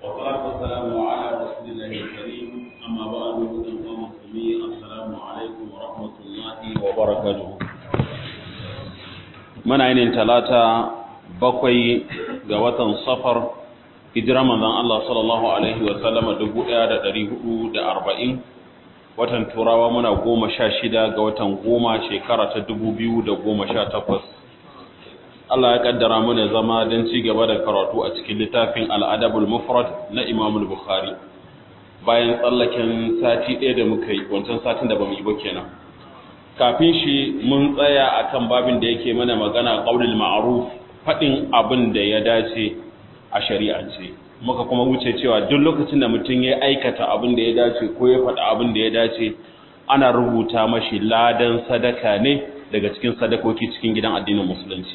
والصلاة والسلام على رسول الله الكريم أما بعد أيها المسلمين السلام عليكم ورحمة الله وبركاته من عين ثلاثة بقي قوة صفر hijira manzon Allah sallallahu alaihi wa sallama 1440 watan turawa muna goma sha shida ga watan goma shekara ta dubu biyu da goma sha takwas Allah ya kaddara mana zama don ci gaba da karatu a cikin littafin al'adabul mufrad na imamul bukhari bayan tsallaken sati ɗaya da muka yi wancan satin da ba mu yi ba kenan kafin shi mun tsaya akan babin da yake mana magana qaulul ma'ruf faɗin abin da ya dace a shari'ance muka kuma wuce cewa duk lokacin da mutum ya aikata abin da ya dace ko ya faɗa abin da ya dace ana rubuta mashi ladan sadaka ne daga cikin sadakoki cikin gidan addinin musulunci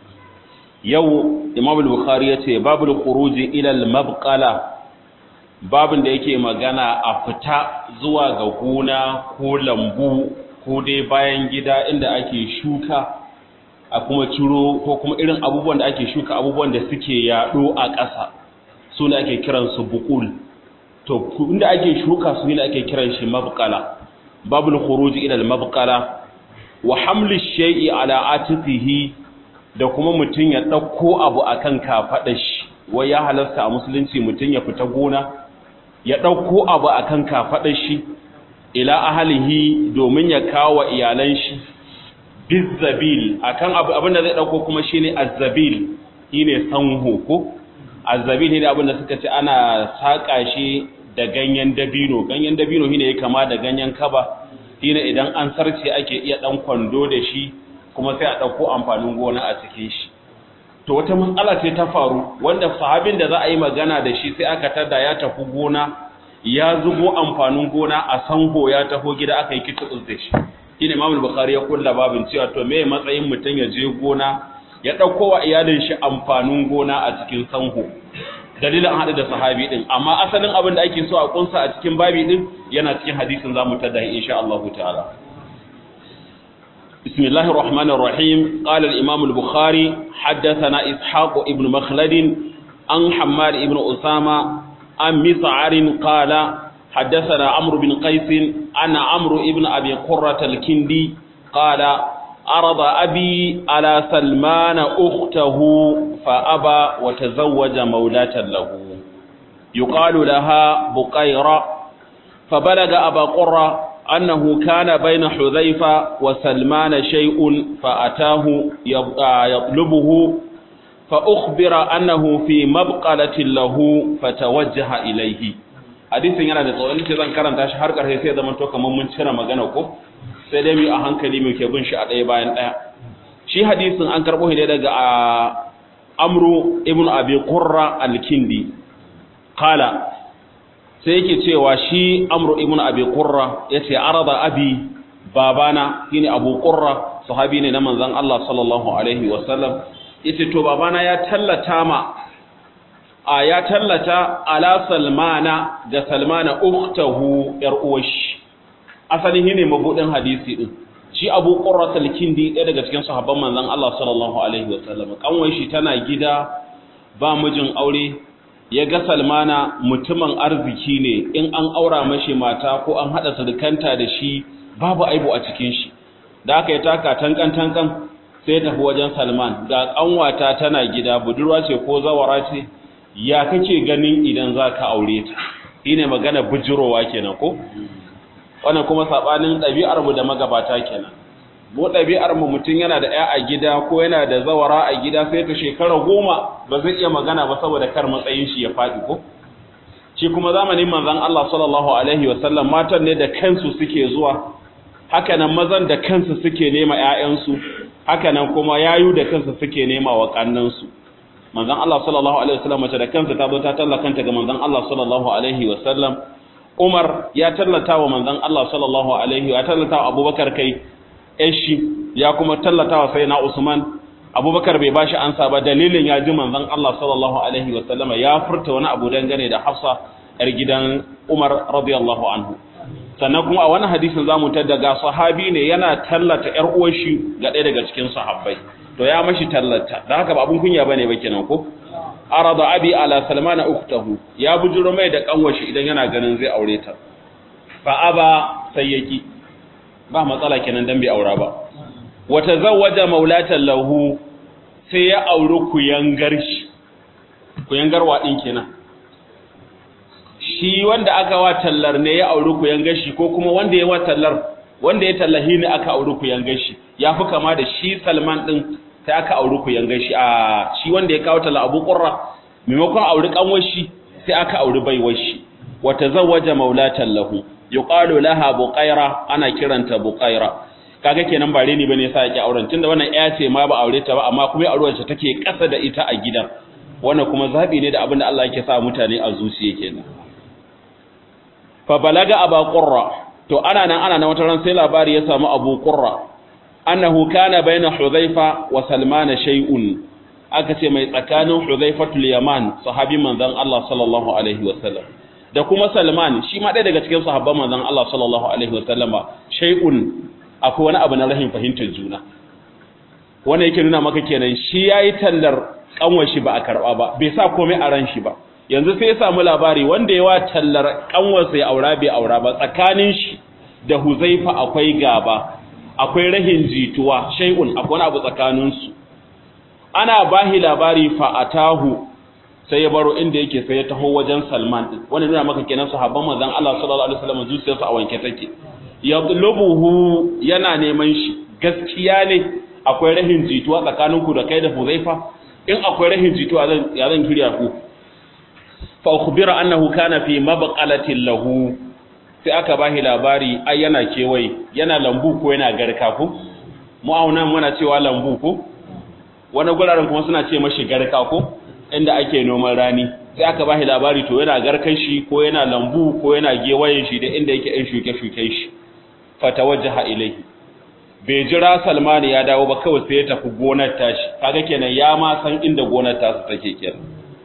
yau imam al-bukhari ya ce babul khuruji ila al-mabqala babin da yake magana a fita zuwa ga gona ko lambu ko dai bayan gida inda ake shuka a kuma ciro ko kuma irin abubuwan da ake shuka abubuwan da suke yaɗo a ƙasa su ne ake kiran su bukul to inda ake shuka su ne ake kiran shi mabqala babul khuruj ila al mabqala wa hamli shay'i ala atiqihi da kuma mutun ya dauko abu akan kafadar shi wai ya halasta a musulunci mutun ya fita gona ya dauko abu akan kafadar shi ila ahlihi domin ya kawo iyalan shi bizabil akan abu abinda zai dauko kuma shine azzabil shine sanho ko azzabil ne abinda suka ce ana saka shi da ganyen dabino ganyen dabino shine ya kama da ganyen kaba shine idan an sarce ake iya dan kwando da shi kuma sai a dauko amfanin gona a cikin shi to wata matsala ce ta faru wanda sahabin da za a yi magana da shi sai aka tada ya tafi gona ya zubo amfanin gona a sanho ya taho gida aka yi kitubus da shi shine Imam Bukhari ya kulla babin cewa to me matsayin mutun ya je gona ya dauko wa iyalin shi amfanin gona a cikin sanho dalilin hadu da sahabi din amma asalin abin da ake so a kunsa a cikin babi din yana cikin hadisin zamu tada insha Allah ta'ala بسم الله الرحمن الرحيم قال الإمام البخاري حدثنا إسحاق ابن مخلد عن حماد ابن أسامة عن مسعر قال حدثنا عمرو بن قيس أن عمرو ابن أبي قرة الكندي قال عرض أبي على سلمان أخته فأبى وتزوج مولاة له يقال لها بقيرة فبلغ أبا قرة أنه كان بين حذيفة وسلمان شيء فأتاه يطلبه فأخبر أنه في مبقلة له فتوجه إليه hadisin yana da tsawon ce zan karanta shi har ƙarshe sai zaman to kamar mun cire magana ko sai dai mu a hankali mu ke bin shi a ɗaya bayan ɗaya shi hadisin an karɓo shi ne daga amru ibn abi qurra al-kindi qala sai yake cewa shi amru ibn abi qurra yace arada abi babana shine abu qurra sahabi ne na manzon Allah sallallahu alaihi wasallam yace to babana ya tallata ma a ya tallata ala salmana ga salmana uktahu yar uwashi asalin shine mabudin hadisi din shi Abu Qurrat al-Kindi ɗaya daga cikin sahabban manzon Allah sallallahu alaihi wasallam kanwai shi tana gida ba mijin aure ya ga Salmana mutumin arziki ne in an aura mashi mata ko an hada sadukanta da shi babu aibu a cikin shi da aka yi taka tankan tankan sai tafi wajen Salman ga kanwata tana gida budurwa ce ko zawara ce ya kake ganin idan za ka aure ta shi ne magana bujirowa kenan ko wannan kuma saɓanin ɗabi'armu da magabata kenan mu ɗabi'armu mutum yana da ya a gida ko yana da zawara a gida sai ta shekara goma ba zai iya magana ba saboda kar matsayin shi ya faɗi ko shi kuma zamanin manzon Allah sallallahu alaihi wasallam matan ne da kansu suke zuwa hakanan mazan da kansu suke nema ƴaƴansu hakanan kuma yayu da kansu suke nema wa kannansu manzon Allah sallallahu alaihi wasallam mace da kansa ta zo ta tallakanta ga manzon Allah sallallahu alaihi wasallam Umar ya tallata wa manzon Allah sallallahu alaihi ya tallata wa Abubakar kai eshi ya kuma tallata wa sayyidina Usman Abubakar bai bashi ansa ba dalilin ya ji manzon Allah sallallahu alaihi wasallam ya furta wani abu dangane da Hafsa yar gidan Umar radiyallahu anhu sannan kuma a wani hadisin zamu tada ga sahabi ne yana tallata yar uwar shi ga ɗaya daga cikin sahabbai to to ya mashi tallata dan haka ba abun kunya bane ba kenan ko arada abi ala salmana ukhtahu ya bujuro mai da kanwashi idan yana ganin zai aure ta fa aba sai yaki ba matsala kenan dan bai aura ba wa tazawwaja maulatan lahu sai ya auri kuyangar shi kuyangar wa din kenan shi wanda aka wa tallar ne ya auri kuyangar shi ko kuma wanda ya wa tallar wanda ya tallahi ne aka auri kuyangar shi yafi kama da shi Salman din sai aka auri kuyangar shi a shi wanda ya kawo talla Abu Qurra maimakon auri kanwar shi sai aka auri baiwar shi wa tazawwaja maulatan lahu yuqalu laha buqaira ana kiranta buqaira kaga kenan bare ne bane yasa yake auren tunda wannan ƴa ce ma ba aure ta ba amma kuma auren ta take kasa da ita a gidan wannan kuma zabi ne da abin da Allah yake sa mutane a zuciya kenan fa balaga aba qurra to ana nan ana nan wata ran sai labari ya samu abu qurra annahu kana baina hudhaifa wa salman shay'un aka ce mai tsakanin hudhaifatul yaman sahabi manzon Allah sallallahu alaihi wasallam da kuma salman shi ma ɗaya daga cikin sahabban manzon Allah sallallahu alaihi wasallama shay'un akwai wani abu na rahin fahimtar juna wannan yake nuna maka kenan shi yayi tallar kanwar shi ba a karba ba bai sa komai a ran shi ba yanzu sai ya samu labari wanda yawa tallar kanwarsa ya aura bai aura ba tsakanin shi da Huzaifa akwai gaba akwai rahin jituwa shay'un akwai wani abu tsakanin su ana bahi labari fa atahu sai ya baro inda yake sai ya taho wajen Salman din wannan nuna maka kenan sahabban manzon Allah sallallahu alaihi wasallam zuciyarsu a wanke take yatlubuhu yana neman shi gaskiya ne akwai rahin jituwa tsakaninku da kai da Huzaifa in akwai rahin jituwa zan ya zan kirya ku fa ukhbira annahu kana fi mabqalatin lahu sai aka bashi labari ai yana kewaye yana lambu ko yana garka ko mu auna muna cewa lambu ko wani guraren kuma suna ce mashi garka ko inda ake noman rani sai aka bashi labari to yana garkan shi ko yana lambu ko yana gewayen shi da inda yake ɗan shuke-shuken shi fatawajjaha ilaihi bai jira Salmani ya dawo ba kawai sai ya tafi gonar tashi kaga kenan ya ma san inda gonar tasu take kenan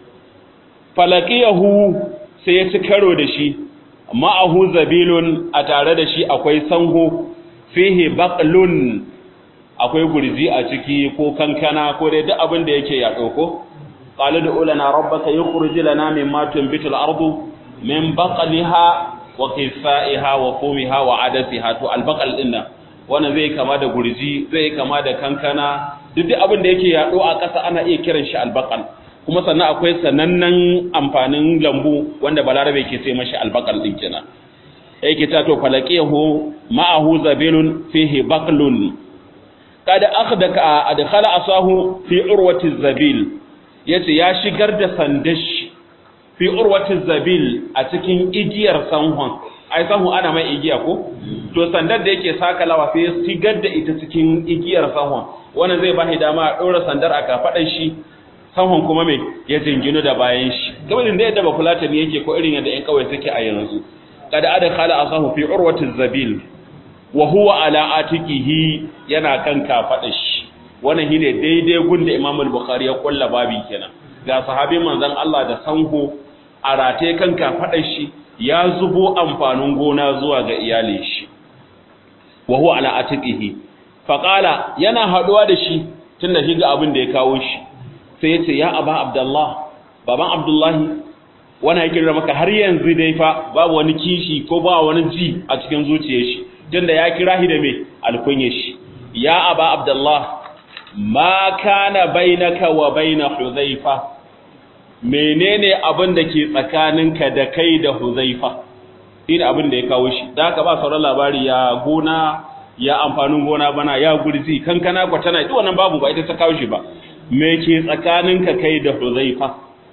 falaqiyahu sai ya ci karo da shi ma'ahu zabilun a tare da shi akwai sanho fihi baqlun akwai gurji a ciki ko kankana ko dai duk abin da yake ya dauko qala da ulana rabbaka yukhrij lana mimma tunbitul ardu min baqliha wa qisaiha wa fumiha wa adasiha to albaqal dinnan wannan zai kama da gurji zai kama da kankana duk duk abin da yake yaɗo a ƙasa ana iya kiran shi albaqal kuma sannan akwai sanannen amfanin lambu wanda balarabe ke sai mashi albaqal din kenan yake ta to falaqihu ma'ahu zabilun fihi baqlun kada akhdaka adkhala asahu fi urwati zabil yace ya shigar da sandashi fi urwati zabil a cikin igiyar sanhon ai sanhu ana mai igiya ko to sandar da yake sakalawa sai ya sigar da ita cikin igiyar sanhon wannan zai bashi dama a ɗora sandar a kafaɗar shi sanhon kuma mai ya jinginu da bayan shi kamar da yadda ba fulatani yake ko irin yadda ƴan kawai suke a yanzu kada ada khala asahu fi urwati zabil wa huwa ala atiqihi yana kan kafaɗar shi wannan shine daidai gunda Imam al-Bukhari ya kulla babi kenan ga sahabin manzon Allah da sanho a rataye kan kafaɗar shi ya zubo amfanin gona zuwa ga iyalin shi wa huwa ala atiqihi faqala yana haduwa da shi tunda shi ga abin da ya kawo shi sai ya ce ya aba abdullah baban abdullahi wani yake da maka har yanzu dai fa babu wani kishi ko ba wani ji a cikin zuciyar shi tunda ya kira shi da me alkunya shi ya aba abdullah ma kana bainaka wa baina hudhaifa menene abin da ke tsakaninka da kai da Huzaifa shine abin da ya kawo shi da haka ba sauran labari ya gona ya amfanin gona bana ya gurzi kankana kwa tana duk wannan babu ba ita ta kawo shi ba me ke tsakaninka kai da Huzaifa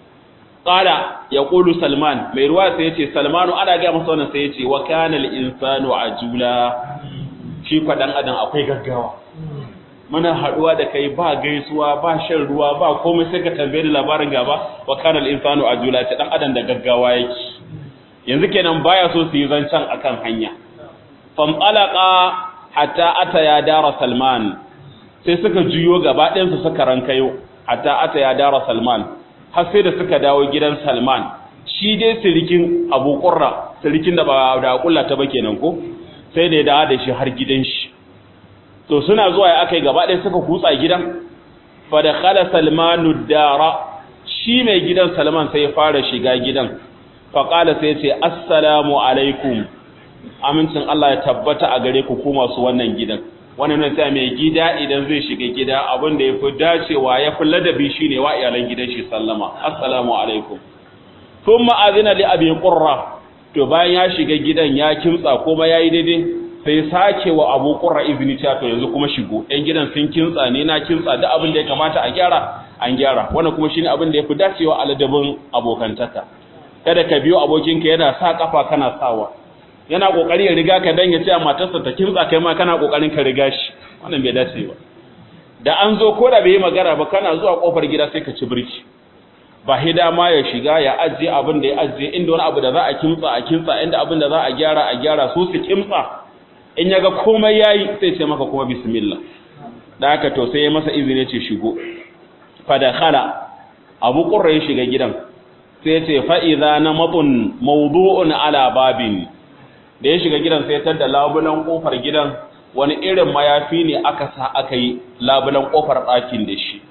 qala yaqulu Salman mai ruwa sai yace Salmanu ana ga masa wannan sai yace wa kana al-insanu ajula shi kwa dan adam akwai gaggawa muna haduwa da kai ba gaisuwa ba shan ruwa ba komai sai ka tambaye labarin gaba wa kana al-insanu ajula ta dan adam da gaggawa yake yanzu kenan baya so su yi zancan akan hanya fam alaqa hatta ata ya dara salman sai suka juyo gaba ɗayan su suka rankayo hatta ata ya dara salman har sai da suka dawo gidan salman shi dai sirikin abu qurra sirikin da ba da kullata ba kenan ko sai da ya dawo da shi har gidan shi to suna zuwa ya aka yi gaba ɗaya suka kutsa gidan fa dakhala salmanu dara shi mai gidan salman sai ya fara shiga gidan fa qala sai ya ce assalamu alaikum amincin Allah ya tabbata a gare ku ku masu wannan gidan wannan ne sai mai gida idan zai shiga gida abin da yafi dacewa yafi ladabi shine wa iyalan gidan shi sallama assalamu alaikum thumma azina li abi qurra to bayan ya shiga gidan ya kimtsa kuma yayi daidai sai sake wa abu qurra izini ta to yanzu kuma shigo ɗan gidan sun kimtsa ne na kimtsa duk abin da ya kamata a gyara an gyara wannan kuma shine abin da yafi dacewa a ladabin abokantaka kada ka biyo abokinka yana sa kafa kana sawa yana kokari ya riga ka dan ya ce a matarsa ta kimtsa kai ma kana kokarin ka riga shi wannan bai dace ba da an zo ko da bai yi magana ba kana zuwa kofar gida sai ka ci birki ba hida ma ya shiga ya ajiye abin da ya ajiye inda wani abu da za a kimtsa a kimtsa inda abin da za a gyara a gyara su su kimtsa in ya ga komai yayi sai ce maka kuma bismillah da haka to sai ya masa izini ce shigo fa dakhala abu qurra ya shiga gidan sai ya ce fa idza namatun mawdu'un ala babin da ya shiga gidan sai tar da labulan kofar gidan wani irin mayafi ne aka sa aka yi labulan kofar ɗakin da shi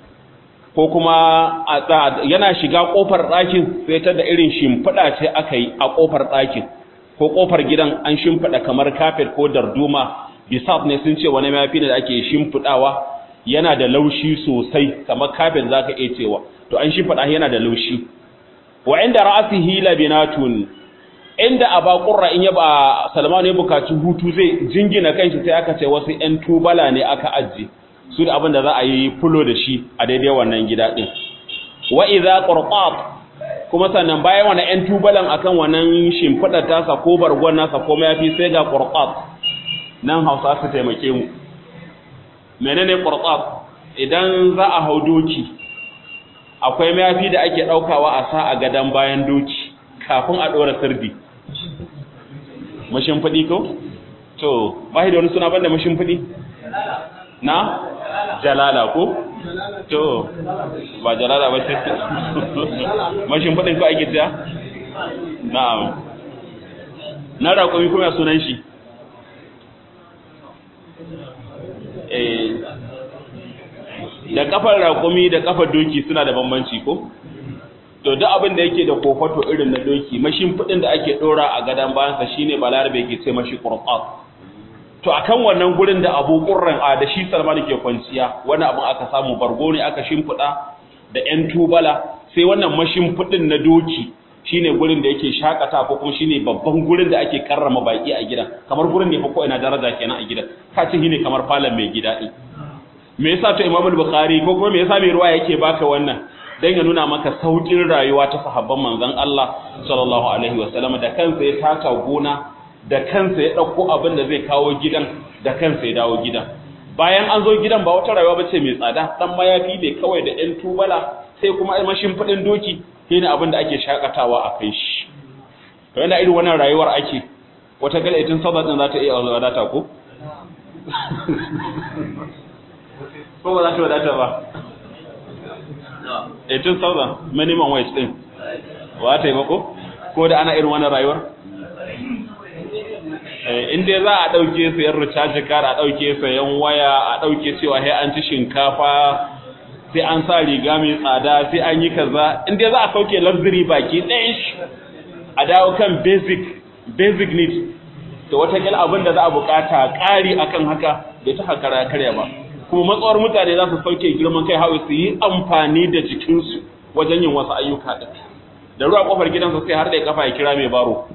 ko kuma yana shiga kofar ɗakin sai tar da irin shimfiɗa ce aka yi a kofar ɗakin ko kofar gidan an shimfiɗa kamar kafet ko darduma bisaf ne sun ce wani mayafi ne da ake shimfiɗawa yana da laushi sosai kamar kafet zaka iya cewa to an shimfiɗa yana da laushi wa inda ra'asihi labinatun inda a bakurra in yaba salmanu ya bukaci hutu zai jingina kanshi sai aka ce wasu 'yan tubala ne aka ajiye su da abin da za a yi fulo da shi a daidai wannan gida ɗin wa idza qurqat kuma sannan bayan wannan 'yan tubalan akan wannan shimfiɗar tasa ko bargon nasa ko mayafi sai ga qurqat nan Hausa su taimake mu menene qurqat idan za a hau doki akwai mayafi da ake ɗaukawa a sa a gadan bayan doki kafin a ɗora sirdi mashimfiɗi ko? to ba da wani suna banda mashimfiɗi? na? jalala ko? to ba jalala ba ce mashimfiɗin ko ake ta? na na raƙomi kuma sunan shi da kafar raƙumi da kafar doki suna da bambanci ko? to duk abin da yake da kofato irin na doki mashin fudin da ake dora a gadan bayansa shine balarabe ke ce mashi qurqat to akan wannan gurin da Abu Qurran a da shi Salman ke kwanciya wani abin aka samu bargo ne aka shimfida da ƴan tubala sai wannan mashin fudin na doki shine gurin da yake shakata ko kuma shine babban gurin da ake karrama baki a gidan kamar gurin ne fa ko ina daraja kenan a gidan ka ce shine kamar falon mai gida din me yasa to Imam Bukhari ko kuma me yasa mai ruwa yake baka wannan dan ya nuna maka saukin rayuwa ta sahabban manzon Allah sallallahu alaihi wasallam da kansa ya taka gona da kansa ya dauko abin da zai kawo gidan da kansa ya dawo gidan bayan an zo gidan ba wata rayuwa bace mai tsada dan mayafi ne kawai da ɗan tubala sai kuma mashin fadin doki shine abin da ake shakatawa a kai shi to yana irin wannan rayuwar ake wata gala itin sabon din za ta iya wadata ko ko ba za ta wadata ba 18,000 minimum wage din wa ta yi mako ko da ana irin wani rayuwar inda za a ɗauke sayan recharge card a ɗauke sayan waya a ɗauke cewa sai an ci shinkafa sai an sa riga mai tsada sai an yi kaza inda za a sauke luxury baki ɗayan shi a dawo kan basic basic needs to watakila abin da za a bukata ƙari akan haka bai ta hakara karya ba kuma matsawar mutane za su sauke girman kai hawa su yi amfani da jikinsu wajen yin wasu ayyuka da da ruwa kofar gidansa sai har da ya kafa ya kira mai baro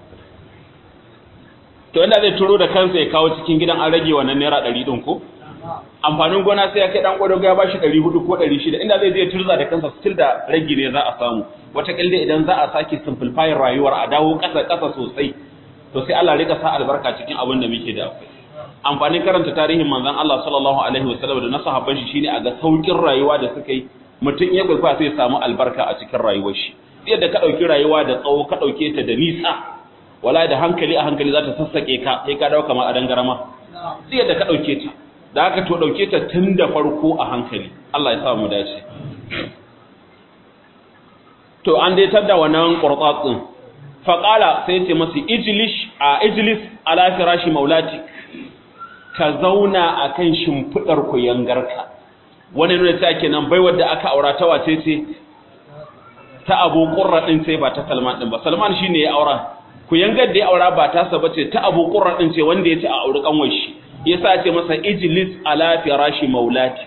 to inda zai turo da kansa ya kawo cikin gidan an rage wannan naira ɗari ɗin ko amfanin gona sai ya kai ɗan ƙwadago ya bashi ɗari hudu ko ɗari shida inda zai je turza da kansa still da rage ne za a samu wataƙila idan za a sake simplifying rayuwar a dawo ƙasa ƙasa sosai to sai Allah rika sa albarka cikin abin da muke da akwai amfanin karanta tarihin manzon Allah sallallahu alaihi wasallam da na sahabban shi shine a ga saukin rayuwa da suka yi mutum ya gurfa sai ya samu albarka a cikin rayuwar shi yadda ka dauki rayuwa da tsawo ka dauke ta da nisa wala da hankali a hankali za ta sassake ka sai ka dawo kamar a dangarama sai yadda ka dauke ta da haka to dauke ta tun da farko a hankali Allah ya sa mu dace to an dai tada wannan qurtat din faqala sai ya ce masa ijlis a ijlis ala firashi maulatik ka zauna a kan shimfiɗar kuyangarka wani nuna ta kenan bai wadda aka aura ta wace ce ta abu qurra din sai ba ta salman din ba salman shine ya aura ku yangar da ya aura ba ta saba ce ta abu qurra din ce wanda ya ce a auri kanwar shi yasa ce masa ijlis ala firashi maulati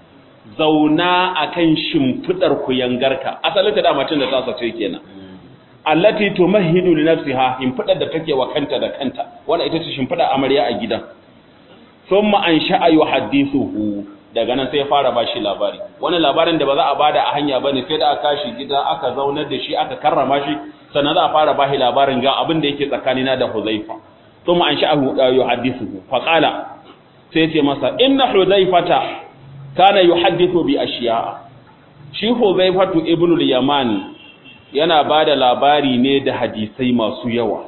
zauna akan shimfidar ku yangarka asalin ta dama tun da ta sace kenan allati tumahidu li nafsiha shimfidar da take wa kanta da kanta wannan ita ce shimfidar amarya a gidan thumma ansha'a yuhaddithuhu daga nan sai ya fara bashi labari wani labarin da ba za a bada a hanya bane sai da aka shi gida aka zaunar da shi aka karrama shi sannan za a fara bashi labarin ga abin da yake tsakanina da Huzaifa thumma ansha'ahu yuhaddithuhu fa qala sai ya ce masa inna Huzaifata kana yuhaddithu bi ashiya shi Huzaifatu ibn al-Yaman yana bada labari ne da hadisai masu yawa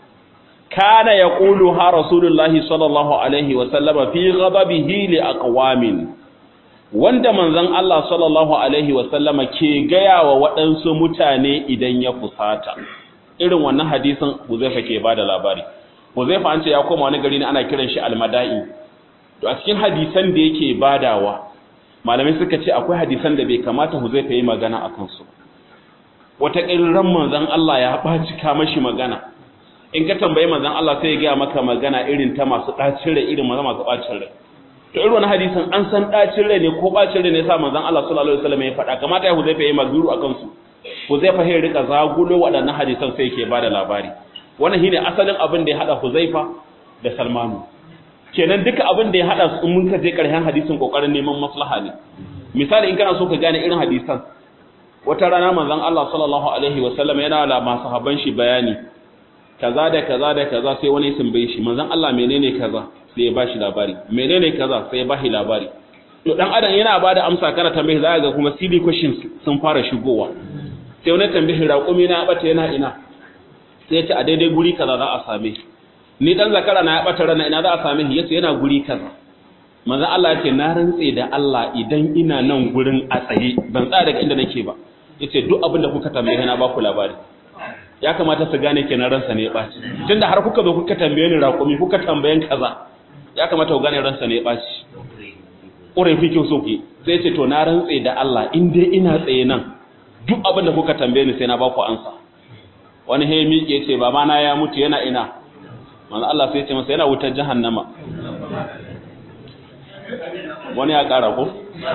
kana yaqulu ha rasulullahi sallallahu alaihi wa sallama fi ghadabihi li aqwamin wanda manzon Allah sallallahu alaihi wa sallama ke gaya wa waɗansu mutane idan ya fusata irin wannan hadisin Huzaifa ke bada labari Huzaifa an ce ya koma wani gari ne ana kiran shi al-Mada'i to a cikin hadisan da yake badawa malamai suka ce akwai hadisan da bai kamata Huzaifa yi magana akan su wata ran manzon Allah ya baci ka mashi magana in ka tambayi manzon Allah sai ya ga maka magana irin ta masu dacin rai irin masu bacin rai to irin wannan hadisin an san dacin rai ne ko bacin rai ne sa manzon Allah sallallahu alaihi wasallam ya faɗa kamata ya Huzaifa yi mazuru akan su Huzaifa ya rika zagulo waɗannan hadisan sai yake bada labari wannan shine asalin abin da ya hada Huzaifa da Salmanu kenan duka abin da ya hada su mun ka je karshen hadisin kokarin neman maslaha ne misali in kana so ka gane irin hadisan wata rana manzon Allah sallallahu alaihi wasallam yana da masu haban shi bayani kaza da kaza da kaza sai wani sun bai shi manzon Allah menene kaza sai ya bashi labari menene kaza sai ya bashi labari to dan adam yana bada amsa kana tambaye za ga kuma silly questions sun fara shigowa sai wani tambaye raƙumi na bata yana ina sai ya ce a daidai guri kaza za a same shi ni dan zakara na ya bata rana ina za a same shi yace yana guri kaza manzo Allah yace na rantse da Allah idan ina nan gurin a tsaye ban tsaya daga inda nake ba yace duk abin da kuka tambaye na ba ku labari ya kamata su gane kenan ransa ne ya baci tunda har kuka zo kuka tambaye ni raƙumi kuka tambayen kaza ya kamata ku gane ransa ne ya baci ƙurai fi kyau soke sai ce to na rantse da Allah in dai ina tsaye nan duk abin da kuka tambaye ni sai na ba ku ansa wani he miƙe ce ba ma na ya mutu yana ina manzo Allah sai ya ce masa yana wutar jahannama wani ya ƙara ko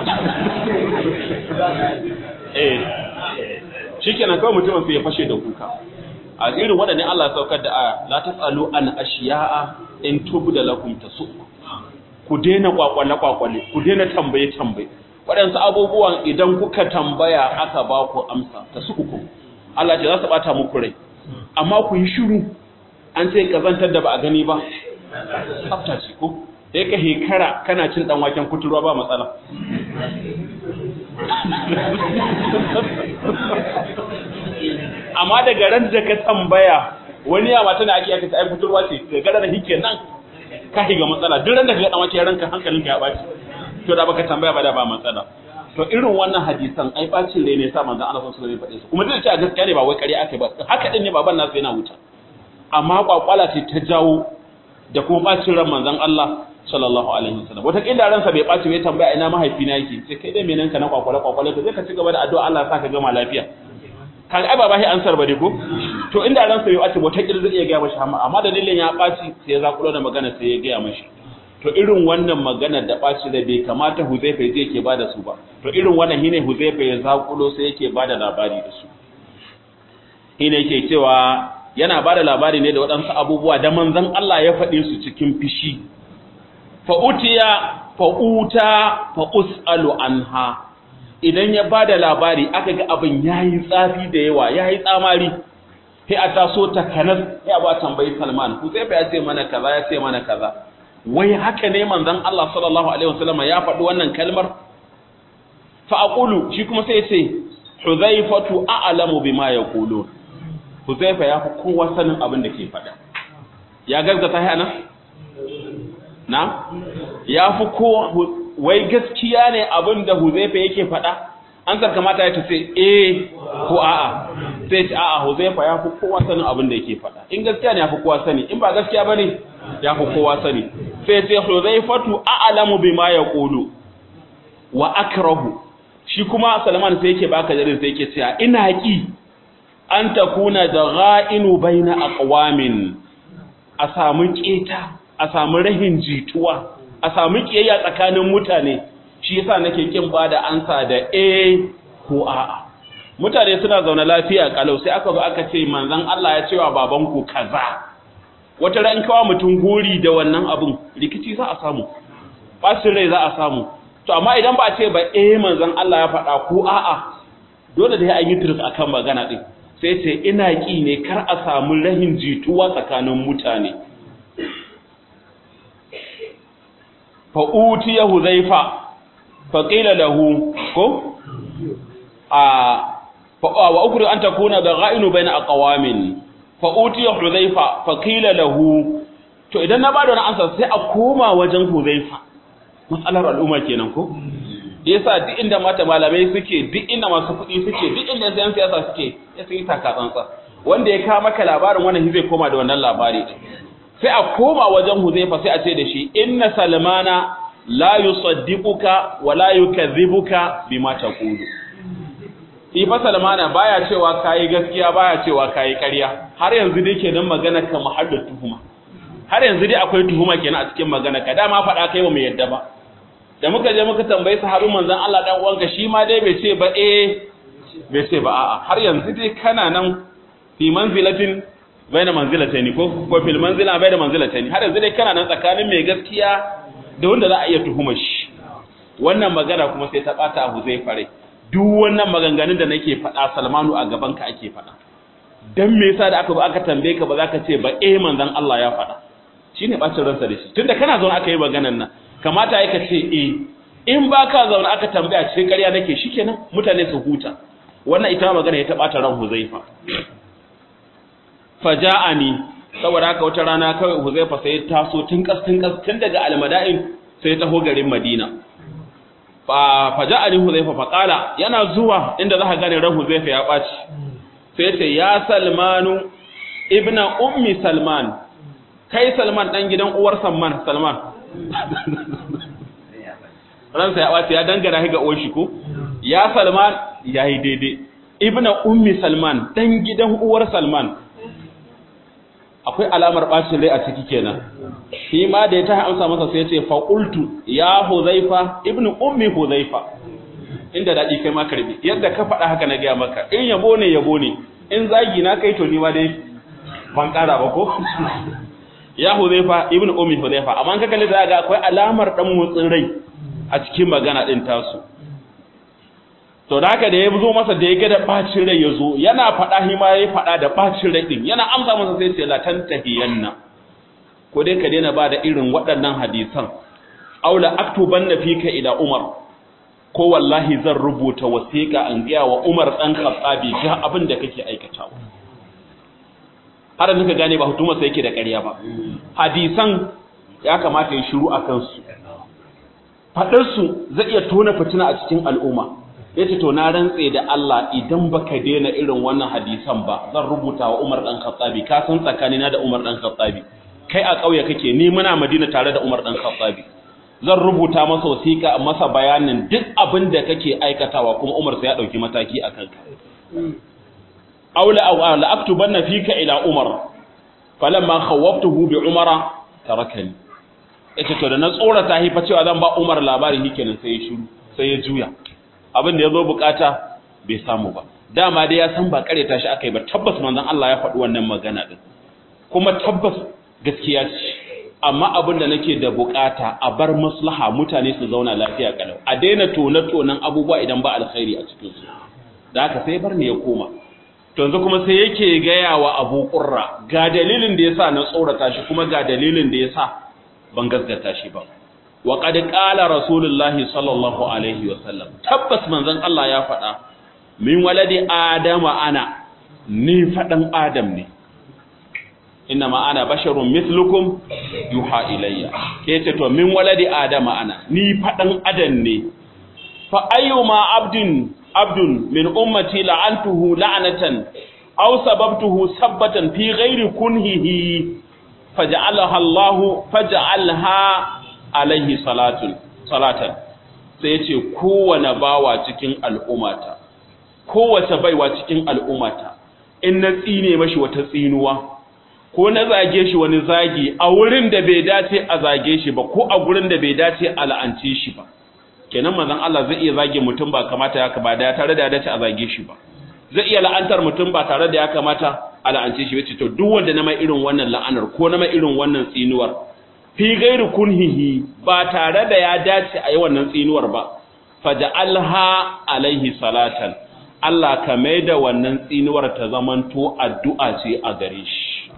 eh shikenan kawai mutumin sai ya fashe da kuka a irin waɗannan Allah saukar da aya la tasalu an ashiya'a in tubda lakum tasu ku daina kwakwale kwakwale ku daina tambaye tambaye waɗansu abubuwan idan kuka tambaya aka ba ku amsa tasuku Allah ce za su bata muku rai amma ku yi shiru an ce kazantar da ba a gani ba tsafta ce ko sai ka hekara kana cin dan waken kuturwa ba matsala amma daga ran da ka tambaya wani yawa tana ake aka ta ai kuturwa ce daga ran hike nan ka higa matsala duk ran da ka dan wake ranka hankalinka ya baci to da baka tambaya ba da ba matsala to irin wannan hadisan ai bacin rai ne sa manzon Allah sallallahu alaihi wasallam ya faɗe su kuma duk da gaskiya ne ba wai ƙarya aka ba haka din ne baban nasu yana wuta amma kwakwala ce ta jawo da kuma bacin ran manzon Allah sallallahu alaihi wasallam wata kila ransa bai baci bai tambaya ina mahaifina yake sai kai dai menan ka na kwakwala kwakwala ka zai ka ci gaba da addu'a Allah ya saka gama lafiya kaga ai ba bai ansar ba dai ko to inda ransa bai baci wata kila zai iya ga mashi amma amma dalilin ya baci sai ya zakulo da magana sai ya ga mashi to irin wannan magana da baci da bai kamata Huzaifa ya yake bada su ba to irin wannan shine Huzaifa ya zakulo sai yake bada labari da su shine yake cewa yana bada labari ne da waɗansu abubuwa da manzon Allah ya faɗe su cikin fishi fa'utiya fa'uta fa'us'alu anha idan ya ba da labari aka ga abin ya yi tsafi da yawa ya yi tsamari sai a taso ta kanas ya ba tambayi salman ku sai ya ce mana kaza ya ce mana kaza wai haka ne manzon Allah sallallahu alaihi wasallam ya faɗi wannan kalmar fa aqulu shi kuma sai ya ce huzaifatu a'lamu bima yaqulun huzaifa ya fi kowa sanin abin da ke faɗa ya gaskata hana na ya fi kowa wai gaskiya ne abin da huzaifa yake faɗa an sar kamata ya tace eh ko a'a sai ce a'a huzaifa ya fi kowa sanin abin da yake faɗa in gaskiya ne ya fi kowa sani in ba gaskiya bane ya fi kowa sani sai ce huzaifatu a'lamu bima yaqulu wa akrahu shi kuma Salman sai yake baka jarin sai yake cewa ina ki an takuna da gha'inu baina aqwamin a samu keta a samu rahin jituwa a samu kiyayya tsakanin mutane shi yasa nake kin bada ansa da a ko a'a mutane suna zaune lafiya kalau sai aka zo aka ce manzon Allah ya cewa babanku kaza wata ran kawa mutum gori da wannan abun rikici za a samu bacin rai za a samu to amma idan ba a ce ba eh manzon Allah ya faɗa ko a'a dole da an yi tirs akan magana din sai ce ina ki ne kar a samu rahin jituwa tsakanin mutane fa utiya huzaifa fa qila lahu ko a wa ukri an takuna da gha'inu baina aqwamin fa utiya huzaifa fa qila lahu to idan na bada wannan ansa sai a koma wajen huzaifa matsalar al'umma kenan ko yasa duk inda mata malamai suke duk inda masu kuɗi suke duk inda yan siyasa suke ya sun yi taka tsantsa wanda ya kawo maka labarin wannan zai koma da wannan labari sai a koma wajen huzaifa sai a ce da shi inna salmana la yusaddiquka wa la yukadhibuka bima taqulu shi fa salmana baya cewa kai gaskiya baya cewa kai ƙarya har yanzu dai kenan magana ka muhaddar tuhuma har yanzu dai akwai tuhuma kenan a cikin magana ka dama faɗa kai ba mu yadda ba da muka je muka tambayi sahabin manzon Allah dan uwanka shi ma dai bai ce ba eh bai ce ba a'a har yanzu dai kana nan fi manzilatin baina manzilataini ko ko fil manzila baina manzilataini har yanzu dai kana nan tsakanin mai gaskiya da wanda za a iya tuhuma shi wannan magana kuma sai ta bata Abu zai fare duk wannan maganganun da nake faɗa Salmanu a gaban ka ake faɗa dan me yasa da aka ba aka tambaye ka ba za ka ce ba eh manzon Allah ya faɗa shine bacin ransa da shi tunda kana zaune aka yi maganan nan kamata ya ka ce eh in ba ka zaune aka tambaya ce ƙarya nake shikenan mutane su huta wannan ita magana ya taɓa ta ran Huzaifa faja'ani saboda haka wata rana kawai Huzaifa sai ya taso tun kas tun kas tun daga Almada'in sai ya taho garin Madina fa faja'ani Huzaifa fa qala yana zuwa inda zaka gane ran Huzaifa ya baci sai ce ya Salmanu ibna ummi Salman kai Salman dan gidan uwar Salman Salman ransa ya baci ya dangana shi ga uwar shi ko ya Salman yayi daidai ibna ummi Salman dan gidan uwar Salman akwai alamar bacin rai a ciki kenan shi ma da ya ta amsa masa sai ya ce faqultu ya huzaifa ibnu ummi huzaifa inda dadi kai ma karbi yadda ka faɗa haka na ga maka in yabo ne yabo ne in zagi na kai to ni ma dai ban ƙara ba ko ya huzaifa ibnu ummi huzaifa amma ka kalli da ga akwai alamar dan motsin rai a cikin magana din tasu to da haka da ya zo masa da ya ga da bacin rai ya zo yana faɗa shi ma ya faɗa da bacin rai din yana amsa masa sai ce la tantahiyanna ko dai ka daina ba da irin waɗannan hadisan aula aktubanna fika ila umar ko wallahi zan rubuta wasiƙa an gaya wa umar dan khattabi ga abin da kake aikatawa har da gane ba hutuma sai yake da ƙarya ba hadisan ya kamata ya shiru a kansu faɗarsu zai iya tona fitina a cikin al'umma yace to na rantse da Allah idan baka daina irin wannan hadisan ba zan rubuta wa Umar dan Khattabi ka san tsakanina da Umar dan Khattabi kai a kauye kake ni muna Madina tare da Umar dan Khattabi zan rubuta masa wasiƙa masa bayanin duk abin da kake aikatawa kuma Umar sai ya dauki mataki akan ka aula aw la aktubanna fika ila Umar falamma khawaftuhu bi Umara tarakani yace to da na tsorata hi fa cewa zan ba Umar labari hikenan sai ya shiru sai ya juya abin da ya zo bukata bai samu ba dama dai ya san ba kareta shi aka yi ba tabbas manzon Allah ya faɗi wannan magana din kuma tabbas gaskiya ce amma abin da nake da bukata a bar maslaha mutane su zauna lafiya kalau a daina tona tonan abubuwa idan ba alkhairi a cikin su da haka sai bar ne ya koma to yanzu kuma sai yake gaya wa Abu Qurra ga dalilin da yasa na tsorata shi kuma ga dalilin da yasa ban gaskata shi ba wa qad qala rasulullahi sallallahu alaihi wa sallam tabbas manzon Allah ya faɗa min waladi adama ana ni fadan adam ne inna ma ana basharun mithlukum yuha ilayya yace to min waladi adama ana ni fadan adam ne fa ayyuma abdin abdun min ummati la'antuhu la'natan aw sababtuhu sabbatan fi ghairi kunhihi faj'alaha Allah faj'alha alaihi salatun salatan sai ya ce kowane bawa cikin al'ummata kowace baiwa cikin al'ummata in na tsine mashi wata tsinuwa ko na zage shi wani zagi a wurin da bai dace a zage shi ba ko a gurin da bai dace a la'ance shi ba kenan manzon Allah zai iya zage mutum ba kamata ya ba da tare da ya dace a zage shi ba zai iya la'antar mutum ba tare da ya kamata a la'ance shi ba to duk wanda na mai irin wannan la'anar ko na mai irin wannan tsinuwar fi gairu kunhihi ba tare da ya dace a yi wannan tsinuwar ba faja'alha alaihi salatan Allah ka mai da wannan tsinuwar ta zamanto addu'a ce a gare shi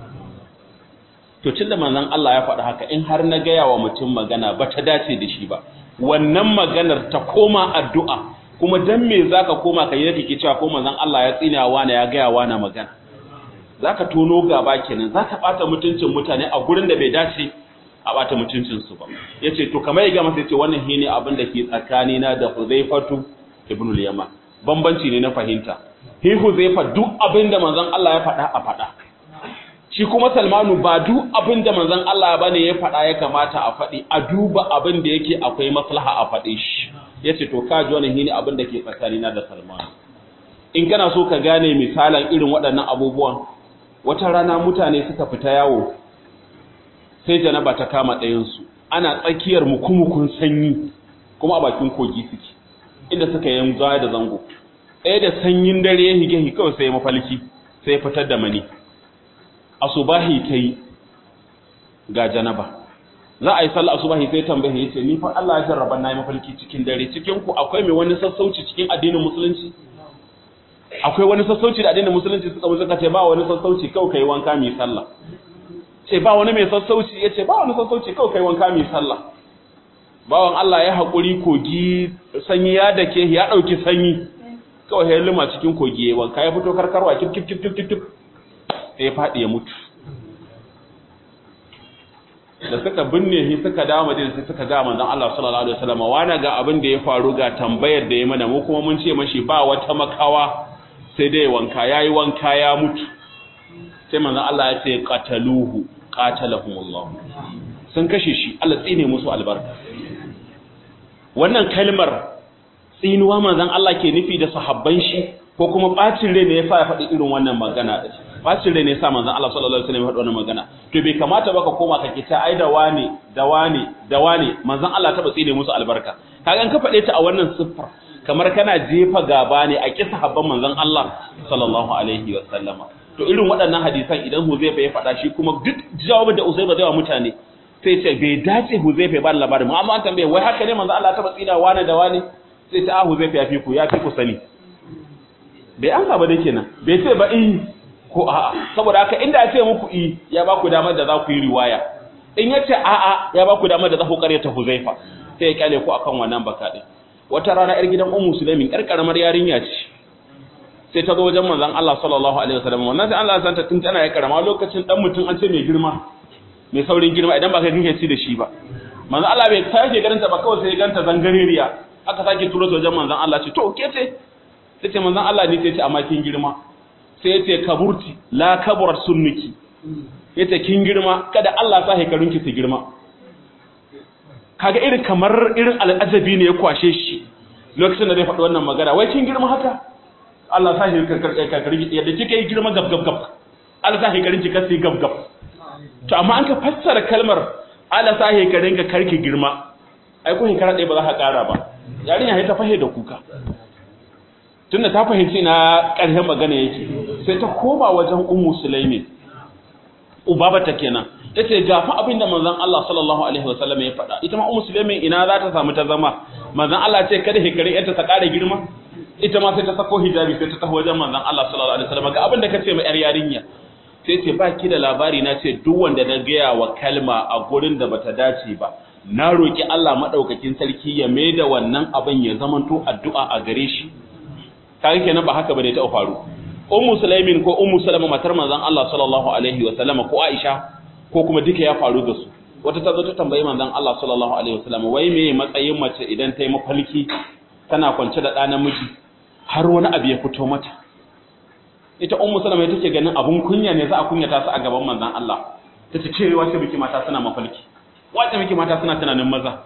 to tunda manzon Allah ya faɗi haka in har na gaya wa mutum magana ba ta dace da shi ba wannan maganar ta koma addu'a kuma dan me zaka koma kai yake ke cewa ko manzon Allah ya tsina wa ya gaya wa na magana zaka tono gaba kenan zaka bata mutuncin mutane a gurin da bai dace a bata mutuncinsu ba ya ce to kamar ya gama sai ce wannan shi ne abin da ke tsakanina da huzaifatu ibn al-yama bambanci ne na fahimta hi huzaifa duk abin da manzon Allah ya faɗa a faɗa shi kuma salmanu ba duk abin da manzon Allah ba ne ya faɗa ya kamata a faɗi a duba abin da yake akwai maslaha a faɗe shi ya ce to kaji wannan shi ne abin da ke tsakanina da salmanu in kana so ka gane misalan irin waɗannan abubuwan wata rana mutane suka fita yawo sai janaba ta kama ɗayansu ana tsakiyar mukumukun sanyi kuma a bakin kogi suke inda suka yi zaya da zango ɗaya da sanyin dare ya hige kawai sai mafalki sai ya fitar da mani asubahi ta yi ga janaba za a yi sallah asubahi sai tambaye ya ce ni fa Allah ya jarraba na yi mafalki cikin dare cikin ku akwai mai wani sassauci cikin addinin musulunci akwai wani sassauci da addinin musulunci suka musuka ce ba wani sassauci kawai kai wanka mai sallah ce ba wani mai sassauci ya ce ba wani sassauci kawai kai wanka mai sallah bawan Allah ya haƙuri kogi sanyi ya dake ya ɗauki sanyi kawai ya lima cikin kogi ya wanka ya fito karkarwa kif kif kif kif kif sai ya faɗi ya mutu da suka binne shi suka dawo madina sai suka ga manzon Allah sallallahu alaihi wasallam wani ga abin da ya faru ga tambayar da ya mana mu kuma mun ce mashi ba wata makawa sai dai wanka yayi wanka ya mutu sai manzon Allah ya ce qataluhu qatalahumullah sun kashe shi Allah tsine musu albarka wannan kalmar tsinuwa manzon Allah ke nufi da sahabban shi ko kuma bacin rai ne yasa ya faɗi irin wannan magana din bacin rai ne yasa manzon Allah sallallahu alaihi wasallam ya faɗi wannan magana to bai kamata ba ka koma ka kita ai da wane da wane da wane manzon Allah ta tsine musu albarka kaga an ka faɗe ta a wannan siffar kamar kana jefa gaba ne a kisa habban manzon Allah sallallahu alaihi wasallama to irin waɗannan hadisan idan Huzaifa ya faɗa shi kuma duk jawabin da Uzaifa zai wa mutane sai ce bai dace Huzaifa ya ba da labarin amma an tambaye wai haka ne manzo Allah ta tsina wane da wane sai ta Huzaifa ya fi ku ya fi ku sani bai an ba dai kenan bai ce ba in ko a'a saboda haka inda ya ce muku i ya ba ku damar da za ku yi riwaya in ya ce a'a ya ba ku damar da za ku karyata Huzaifa sai ya kyale ku akan wannan baka din wata rana yar gidan Ummu Sulaimin yar karamar yarinya ce sai ta zo wajen manzon Allah sallallahu alaihi wasallam wannan sai Allah ya santa tun tana ya karama lokacin dan mutum an ce mai girma mai saurin girma idan ba kai kake ci da shi ba manzon Allah bai sake ganin ta ba kawai sai ganta zangaririya aka sake turo ta wajen manzon Allah ce to ke ce sai ce manzon Allah ne sai ce amma kin girma sai ya ce kaburti la kaburat sunnuki yace kin girma kada Allah sa hekarunki su girma kaga irin kamar irin al'ajabi ne ya kwashe shi lokacin da zai faɗi wannan magana wai kin girma haka Allah sa shi karkari yadda kika yi girma gab gab gab Allah sa shi karin ki kasi gab gab to amma an ka fassara kalmar Allah sa shi karin ka karki girma ai ko hekara ɗaya ba za ka ƙara ba yarinya ta fahe da kuka tunda ta fahimci na ƙarshen magana yake sai ta koma wajen ummu sulaimin ubaba ta kenan tace ga fa abinda manzon Allah sallallahu alaihi wasallam ya faɗa ita ma ummu sulaimin ina za ta samu ta zama manzon Allah ce kada hekare yarta ta ƙara girma ita ma sai ta sako hijabi sai ta taho wajen manzon Allah sallallahu alaihi wasallam ga abin da kace ma yar yarinya sai ce ba ki da labari na ce duk wanda na gaya wa kalma a gurin da bata dace ba na roki Allah madaukakin sarki ya maida wannan abin ya zamanto addu'a a gare shi kaga kenan ba haka bane ta faru ummu sulaimin ko ummu salama matar manzon Allah sallallahu alaihi wasallam ko Aisha ko kuma duka ya faru da su wata ta zo ta tambayi manzon Allah sallallahu alaihi wasallam wai me matsayin mace idan ta yi mafalki tana kwance da ɗa namiji har wani abu ya fito mata ita ummu salama ita take ganin abun kunya ne za a kunyata su a gaban manzon Allah ta ce cewa sai miki mata suna mafalki wace miki mata suna tunanin maza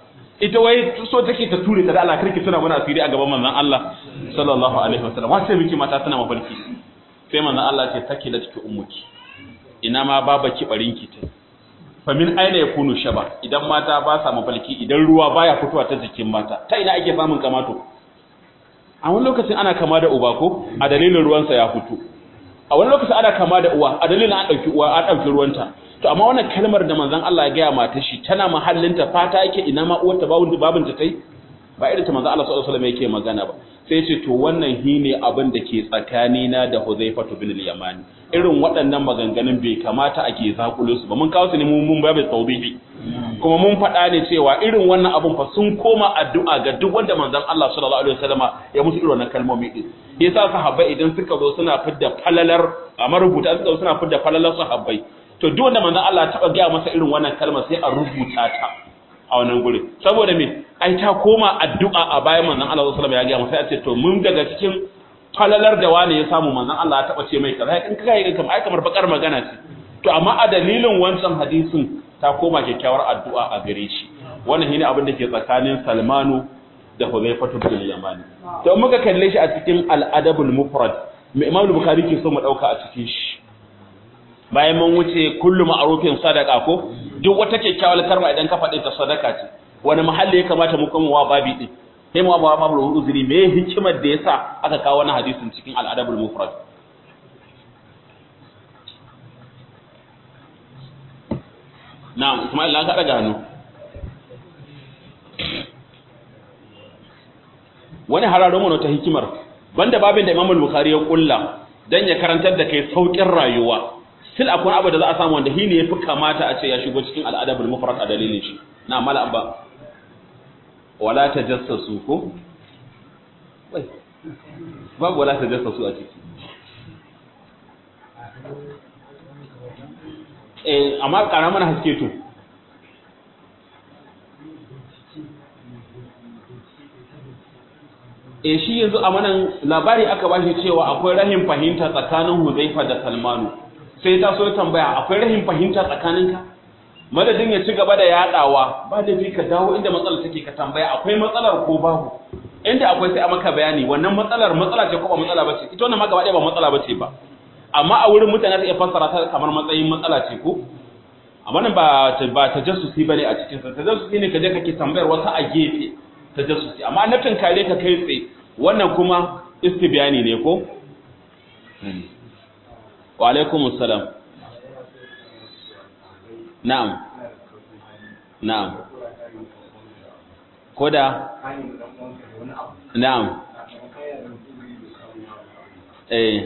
ita wai so take ta ture ta da Allah karki tuna mana asiri a gaban manzon Allah sallallahu alaihi wasallam wace miki mata tana mafarki sai manzon Allah ce take da take ummuki ina ma baba ki barinki ta fa min aina yakunu shaba idan mata ba sa mafarki idan ruwa baya fitowa ta jikin mata ta ina ake samun kamato a wani lokacin ana kama da uba ko a dalilin ruwansa ya fito a wani lokacin ana kama da uwa a dalilin an dauki uwa an dauki ruwanta to amma wannan kalmar da manzon Allah ya gaya mata shi tana mahallinta fata yake ina ma uwarta babun babun ta tai ba irin ta manzon Allah sallallahu alaihi wasallam yake magana ba sai ya ce to wannan hine abin da ke tsakanina da Huzaifa bin al-Yamani irin waɗannan maganganun bai kamata ake zakulo su ba mun kawo su ne mun babu tawbihi kuma mun faɗa ne cewa irin wannan abun fa sun koma addu'a ga duk wanda manzon Allah sallallahu alaihi wasallama ya musu irin wannan kalmomi din yasa sahabbai idan suka zo suna fidda falalar a marubuta suka zo suna fidda falalar sahabbai to duk wanda manzon Allah ya taba gaya masa irin wannan kalma sai a rubuta ta a wannan guri saboda me ai ta koma addu'a a bayan manzon Allah sallallahu alaihi wasallam ya gaya masa ya ce to mun daga cikin falalar da wani ya samu manzon Allah ya taba ce mai kaza in kaga yi kamar ai kamar bakar magana ce to amma a dalilin wancan hadisin ta koma kyakkyawar addu'a a gare shi wannan shine abin da ke tsakanin Salmanu da Hudhaifatu bin Yamani to muka kalle shi a cikin al-adabul mufrad me Imam Bukhari ke so mu dauka a cikin shi bayan mun wuce kullu ma'rufin sadaka ko duk wata kyakkyawar karma idan ka faɗi ta sadaka ce wani mahalli ya kamata mu kuma wa babi din sai mu ba babu uzuri me hikimar da yasa aka kawo wannan hadisin cikin al-adabul mufrad na'am Ismail an ka daga hannu wani hararo mana ta hikimar banda babin da Imam Bukhari ya kulla dan ya karantar da kai saukin rayuwa sil akwai abu da za a samu wanda shi ne yafi kamata a ce ya shigo cikin al'adabul mufrad a dalilin shi na mala abba wala tajassasu ko wai babu wala tajassasu a ciki eh amma kara mana haske to e shi yanzu a manan labari aka bashi cewa akwai rahin fahimta tsakanin Huzaifa da Salmanu sai ta so tambaya akwai rahin fahimta tsakaninka madadin ya ci gaba da yadawa ba da ka dawo inda matsalar take ka tambaya akwai matsalar ko babu inda akwai sai a maka bayani wannan matsalar matsala ce ko ba matsala bace ita wannan ma gaba ɗaya ba matsala bace ba amma a wurin mutane ta iya fassara ta kamar matsayin matsala ce ko amma nan ba ba tajassusi bane a cikin sa tajassusi ne kaje kake tambayar wata a gefe tajassusi amma na tunkare ka kai tsaye wannan kuma istibyani ne ko wa alaikumus salam na'am na'am koda na'am eh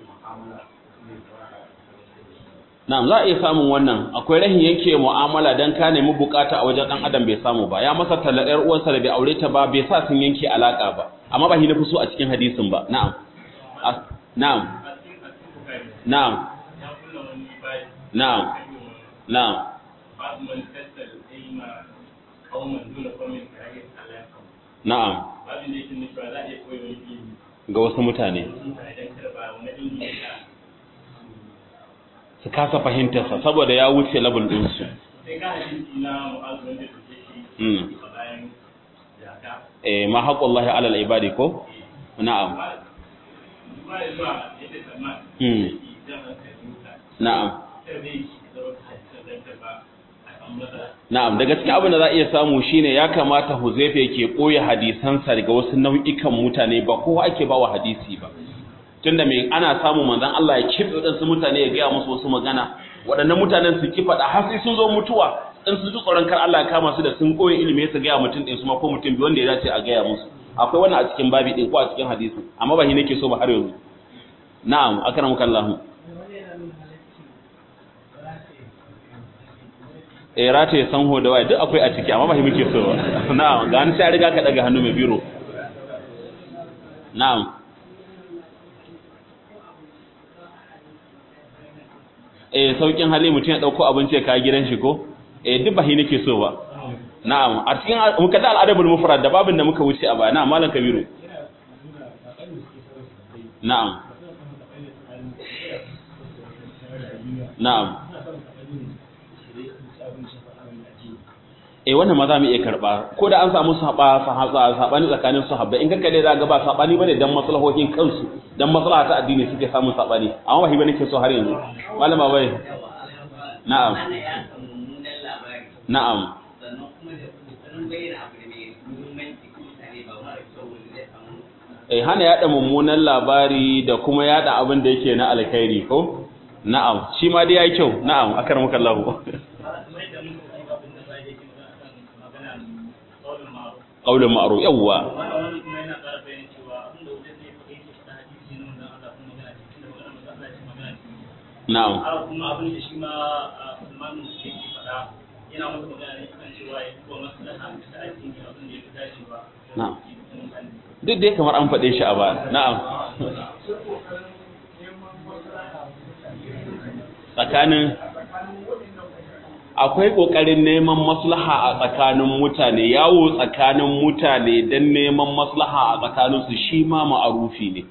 na'am za a iya samun wannan akwai rahin yanke mu'amala dan ka nemi bukata a wajen dan adam bai samu ba ya masa tallar yar uwarsa da bai aure ta ba bai sa sun yanke alaka ba amma ba shi na fi so a cikin hadisin ba na'am na'am na'am na'am na'am na'am ga wasu mutane su kasa fahimtarsa saboda ya wuce labin ɗinsu eh ma haƙullahi alal ibadi ko na'am na'am Na'am, daga cikin abin da za a iya samu shine ya kamata Huzaifa yake ɓoye hadisansa daga wasu nau'ikan mutane ba kowa ake ba wa hadisi ba. Tunda mai ana samu manzon Allah ya kife waɗansu mutane ya gaya musu wasu magana, waɗannan mutanen su ki faɗa har sai sun zo mutuwa in su ji tsoron kar Allah ya kama su da sun ɓoye ilimi su gaya mutum ɗin su ma ko mutum biyu wanda ya dace a gaya musu. Akwai wannan a cikin babi ɗin ko a cikin hadisi, amma ba shi nake so ba har yanzu. Na'am, akramukallahu. eh rata ya sanho da waya duk akwai a ciki amma ba shi muke so ba na'am ga an sai riga ka daga hannu mai biro na'am eh saukin hali mutum ya dauko abinci ya kai gidan shi ko eh duk ba shi nake so ba na'am a cikin muka da al'adabul mufrad da babin da muka wuce a baya na'am malam kabiru na'am na'am eh wannan ma za mu iya karba ko da an samu saba sabani tsakanin sahabbai in kanka dai za ga ba sabani bane dan maslahohin kansu dan maslaha ta addini suke samun sabani amma wahi bane ke so har yanzu malama bai na'am na'am eh hana yada mummunan labari da kuma yada abin da yake na alkhairi ko na'am shi ma dai yayi kyau na'am akarmuka Allah qaulun ma'ruf yawwa na'am kuma abin da shi ma Usman yake faɗa yana masa magana ne kan cewa ya duba maslaha da addini abin da ya fi dacewa na'am duk dai kamar an faɗe shi a ba na'am tsakanin akwai ƙoƙarin neman maslaha a tsakanin mutane yawo tsakanin mutane don neman maslaha a tsakaninsu shi ma ma'arufi ne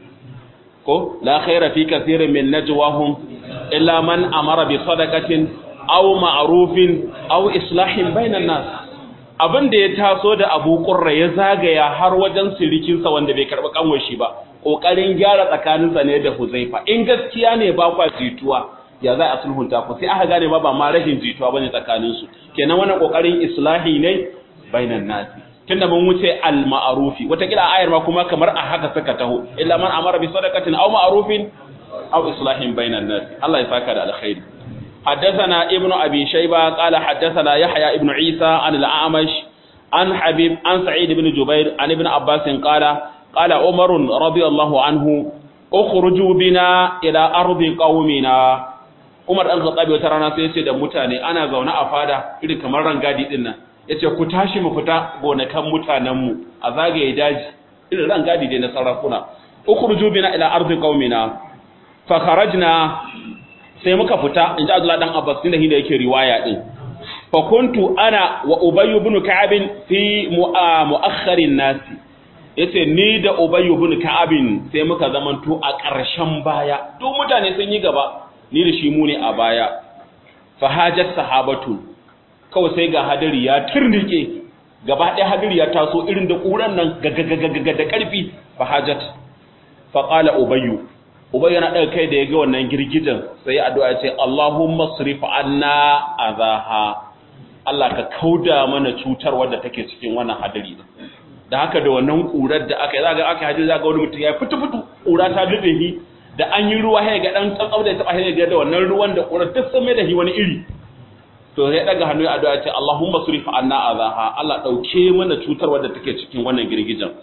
ko la khaira fi kathirin min najwahum illa man amara bi sadaqatin aw ma'rufin aw islahin bainan nas abin da ya taso da Abu Qurra ya zagaya har wajen sirikinsa wanda bai karɓi kanwar shi ba kokarin gyara tsakaninsa ne da Huzaifa in gaskiya ne ba kwa jituwa ya za a sulhunta ku sai aka gane ba ba ma rashin jituwa bane tsakanin su kenan wannan kokarin islahi ne bainan nasi tunda mun wuce al ma'rufi wata kila ayar ma kuma kamar a haka suka taho illa man amara bi sadaqatin aw ma'rufin aw islahin bainan nasi Allah ya saka da alkhairi حدثنا ابن أبي شيبة قال حدثنا يحيى ابن عيسى عن الأعمش عن حبيب عن سعيد بن جبير عن ابن عباس قال قال عمر رضي الله عنه اخرجوا بنا إلى أرض قومنا Umar ɗan Khattabi wata rana sai ya ce da mutane ana zaune a fada irin kamar rangadi din nan yace ku tashi mu fita gonakan mutanen mu a zagaye daji irin rangadi dai na sarakuna ukhruju bina ila ardi qaumina fa kharajna sai muka fita in ji Abdullah dan Abbas din da hinda yake riwaya din fa kuntu ana wa Ubay ibn Ka'ab fi mu'akhkharin nas yace ni da Ubay ibn Ka'ab sai muka zamanto a ƙarshen baya duk mutane sun yi gaba ni da shi mu ne a baya fa hajat sahabatu kawai sai ga hadari ya turnike gaba ɗaya hadari ya taso irin da ƙuran nan gagagagaga da ƙarfi fa hajat fa qala ubayyu Ubai yana ɗaga kai da ya ga wannan girgijen sai ya addu'a ce Allahumma srif anna azaha Allah ka kauda mana cutar wadda take cikin wannan hadari da haka da wannan ƙurar da aka yi za ga aka hadari za ga wani mutum ya fitu fitu ƙura ta dube shi da an yi ruwa ya ga ɗan tsantsau da ya taɓa ya ga da wannan ruwan da ƙurar duk sun mai da shi wani iri to ya ɗaga hannu ya addu'a ce Allahumma srif anna azaha Allah ɗauke mana cutar wadda take cikin wannan girgijen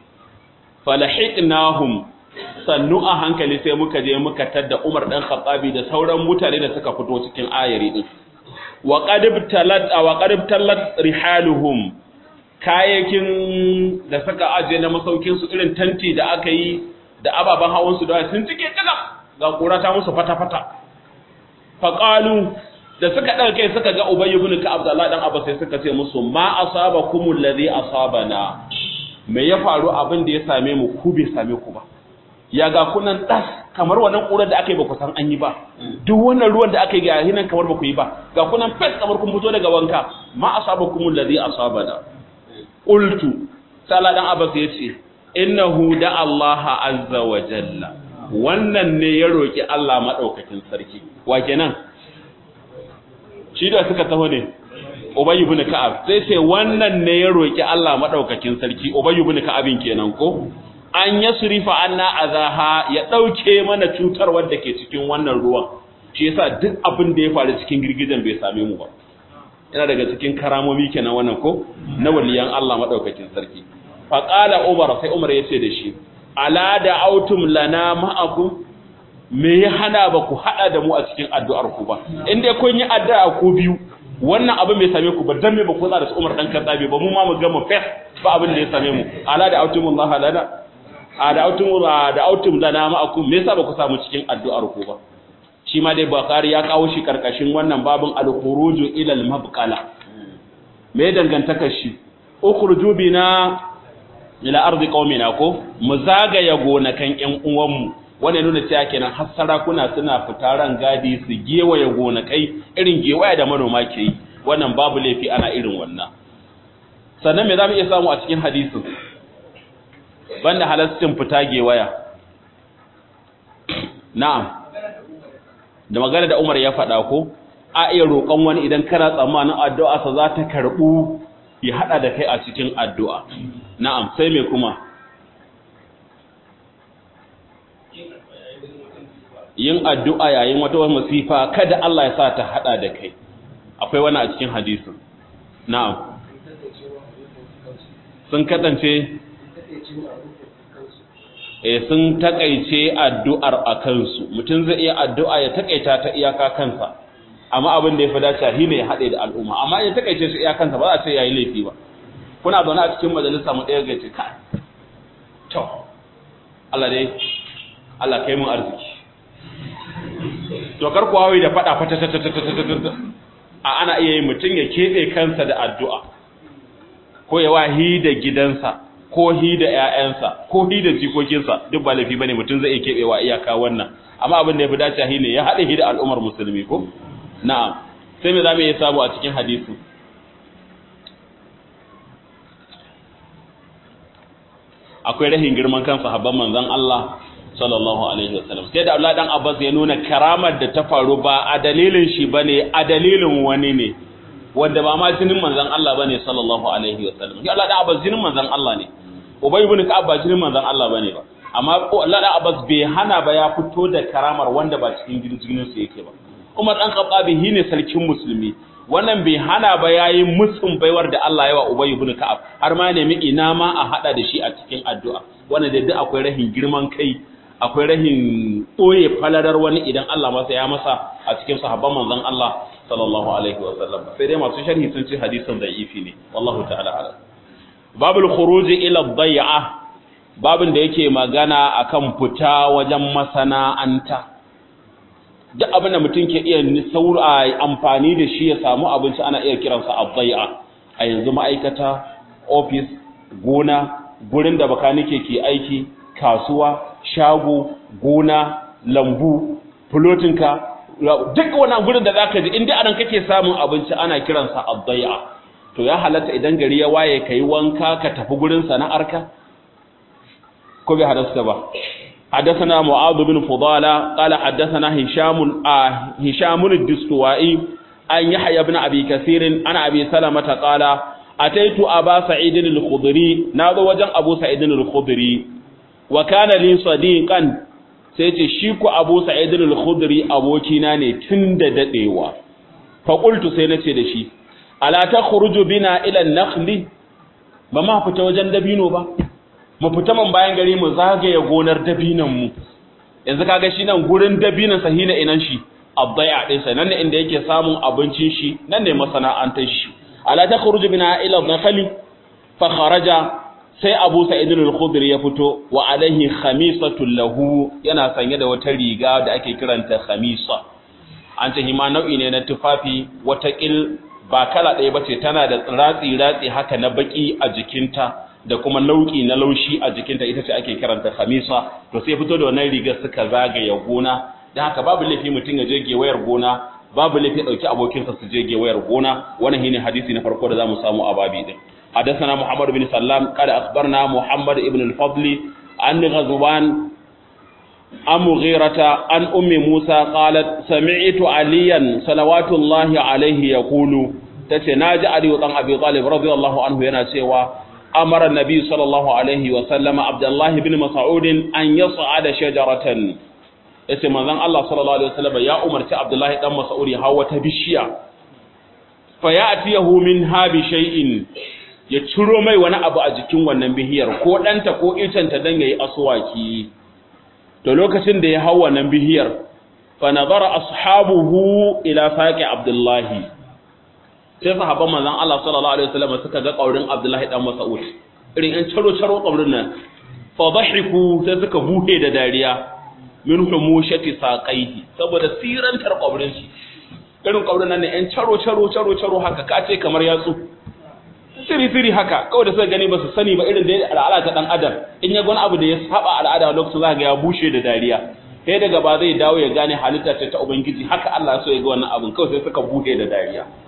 falahiqnahum sannu a hankali sai muka je muka tadda Umar dan Khattabi da sauran mutane da suka fito cikin ayari din wa qadib talat wa qadib talat rihaluhum kayakin da suka aje na masaukin su irin tanti da aka yi da ababan hawan su da sun cike kaga ga kura ta musu fata fata faqalu da suka ɗaga kai suka ga Ubay ibn Ka'ab da Allah dan Abbas sai suka ce musu ma asabakumul ladhi asabana me ya faru abin da ya same mu ku bai same ku ba ya ga kunan das kamar wannan ƙurar da aka yi ba ku san an yi ba duk wannan ruwan da aka yi ga hinan kamar ba ku yi ba ga kunan fes kamar kun fito daga wanka ma asabakum alladhi asabana qultu sala dan abbas yace innahu da Allah azza wa jalla wannan ne ya roki Allah madaukakin sarki wa kenan shi da suka taho ne Ubay ibn Ka'ab sai ce wannan ne ya roki Allah madaukakin sarki Ubay ibn Ka'abin kenan ko an yasrifa anna azaha ya dauke mana cutar wanda ke cikin wannan ruwan shi yasa duk abin da ya faru cikin girgijen bai same mu ba yana daga cikin karamomi kenan wannan ko na waliyan Allah madaukakin sarki fa qala Umar sai Umar ya ce da shi ala da autum lana ma'akum me ya hana ba ku hada da mu a cikin addu'ar ku ba in dai kun yi addu'a ku biyu wannan abin bai same ku ba dan me ba ku tsara da Umar dan Khattabi ba mu ma mu gama fes ba abin da ya same mu ala da autum Allah lana a da autum da autum lana ma'akum me yasa ba ku samu cikin addu'ar ku ba shi ma dai Bukhari ya kawo shi karkashin wannan babin al-khuruju ila al-mabqala me dangantaka shi ukhruju bina ila ardi qaumina ko mu zagaya gonakan ƴan uwanmu wannan nuna cewa kenan har sarakuna suna fita ran gadi su gewaye gonakai irin gewaya da manoma ke yi wannan babu laifi ana irin wannan sannan me za mu iya samu a cikin hadisin banda halascin fita gewaya na'am da magana da Umar ya faɗa ko a iya roƙon wani idan kana tsammanin addu'a sa za ta karɓu ya haɗa da kai a cikin addu'a na'am sai me kuma yin addu'a yayin wata masifa kada Allah ya sa ta haɗa da kai akwai wani a cikin hadisin na'am sun kasance eh sun takaice addu'ar a kansu mutum zai iya addu'a ya takaita ta iyaka kansa amma abin da ya fi dace shi ne ya haɗe da al'umma amma ya takaice shi iyakansa ba za a ce yayi laifi ba kuna zaune a cikin majalisa mu ɗaya ga ce kai to Allah dai Allah kai mun arziki to kar ku hawi da fada fata ta ta ta ta a ana iya yin mutum ya keɓe kansa da addu'a ko ya wahi da gidansa ko hi da ƴaƴansa ko hi da jikokinsa duk ba laifi bane mutum zai keɓe wa iyaka wannan amma abin da ya fi dace shi ne ya haɗe hi da al'ummar musulmi ko na'am sai me zamu iya samu a cikin hadisi akwai rahin girman kan sahabban manzon Allah sallallahu alaihi wasallam sai da Abdullah dan Abbas ya nuna karamar da ta faru ba a dalilin shi bane a dalilin wani ne wanda ba ma jinin manzon Allah bane sallallahu alaihi wasallam shi Allah dan Abbas jinin manzon Allah ne Ubay ibn Ka'ab ba jinin manzon Allah bane ba amma Allah dan Abbas bai hana ba ya fito da karamar wanda ba cikin jinin su yake ba Umar dan Khattab ne sarkin musulmi wannan bai hana ba yayi musun baiwar da Allah ya wa Ubay ibn Ka'ab har ma nemi ina ma a hada da shi a cikin addu'a wannan da duk akwai rahin girman kai akwai rahin ɓoye falalar wani idan Allah masa ya masa a cikin sahabban manzon Allah sallallahu alaihi wa sallam sai dai masu sharhi sun ce hadisin da'ifi ne wallahu ta'ala alam babul khuruj ila dhai'a babin da yake magana akan fita wajen masana'anta duk abin da mutum ke iya saura amfani da shi ya samu abinci ana iya kiransa adhai'a a yanzu ma'aikata office gona gurin da bakanike ke aiki kasuwa shago gona lambu fulotinka duk wannan gurin da zaka ji inda anan kake samun abinci ana kiransa adhai'a to ya halatta idan gari ya waye kai wanka ka tafi gurin sana'arka ko bai halasta ba حدثنا معاذ بن فضالة قال حدثنا هشام آه هشام الدستوائي أن يحيى بن أبي كثير عن أبي سلمة قال أتيت أبا سعيد الخضري ناظر وجن أبو سعيد الخضري وكان لي صديقا سيتي شيكو أبو سعيد الخضري أبو كيناني تند دقيوة فقلت سينتي دشي ألا تخرج بنا إلى النخل بما فتوجن دبينو با mu fita man bayan gari mu zagaye gonar dabinan mu yanzu kaga shi nan gurin dabinan sa hina inan shi abdai'a din sa nan ne inda yake samun abincin shi nan ne masana'antar shi ala takhruju bina ila nakhli fa kharaja sai Abu Sa'id al-Khudri ya fito wa alaihi khamisatu lahu yana sanye da wata riga da ake kiranta khamisa an ce hima nau'i ne na tufafi wata kil ba kala ɗaya bace tana da ratsi ratsi haka na baki a jikinta da kuma nauki na laushi a jikinta ita ce ake kiranta khamisa to sai fito da wannan rigar suka zagaye gona dan haka babu laifi mutum ya je gewayar gona babu laifi dauki abokinsa su je gewayar gona wannan shine hadisi na farko da zamu samu a babi din حدثنا محمد بن سلام قال أخبرنا محمد بن الفضل عن غزوان عن مغيرة عن أم موسى قالت سمعت عليا صلوات الله عليه يقول تتناجى علي وطن أبي طالب رضي الله عنه ينسيوا أمر النبي صلى الله عليه وسلم عبد الله بن مسعود أن يصعد شجرة yace manzon Allah sallallahu alaihi wasallam ya umarci Abdullahi dan Mas'ud ya hawa ta bishiya fa ya'tiyahu min habi shay'in ya ciro mai wani abu a jikin wannan bihiyar ko danta ko icenta dan yayi aswaki to lokacin da ya hawa wannan bihiyar fa nazara ashabuhu ila saqi Abdullahi sai sahabban manzon Allah sallallahu alaihi wasallam suka ga kaurin Abdullahi dan Mas'ud irin an caro caro kaurin nan fa dhahiku sai suka buhe da dariya min humushati saqaihi saboda sirantar kaurin shi irin kaurin nan ne an caro caro caro caro haka kace kamar yatsu siri siri haka kawai da suka gani ba su sani ba irin da al'ada ta dan adam in ya gwani abu da ya saba al'ada lokacin zaka ga ya bushe da dariya sai daga ba zai dawo ya gane halitta ce ta ubangiji haka Allah so ya ga wannan abun kawai sai suka buhe da dariya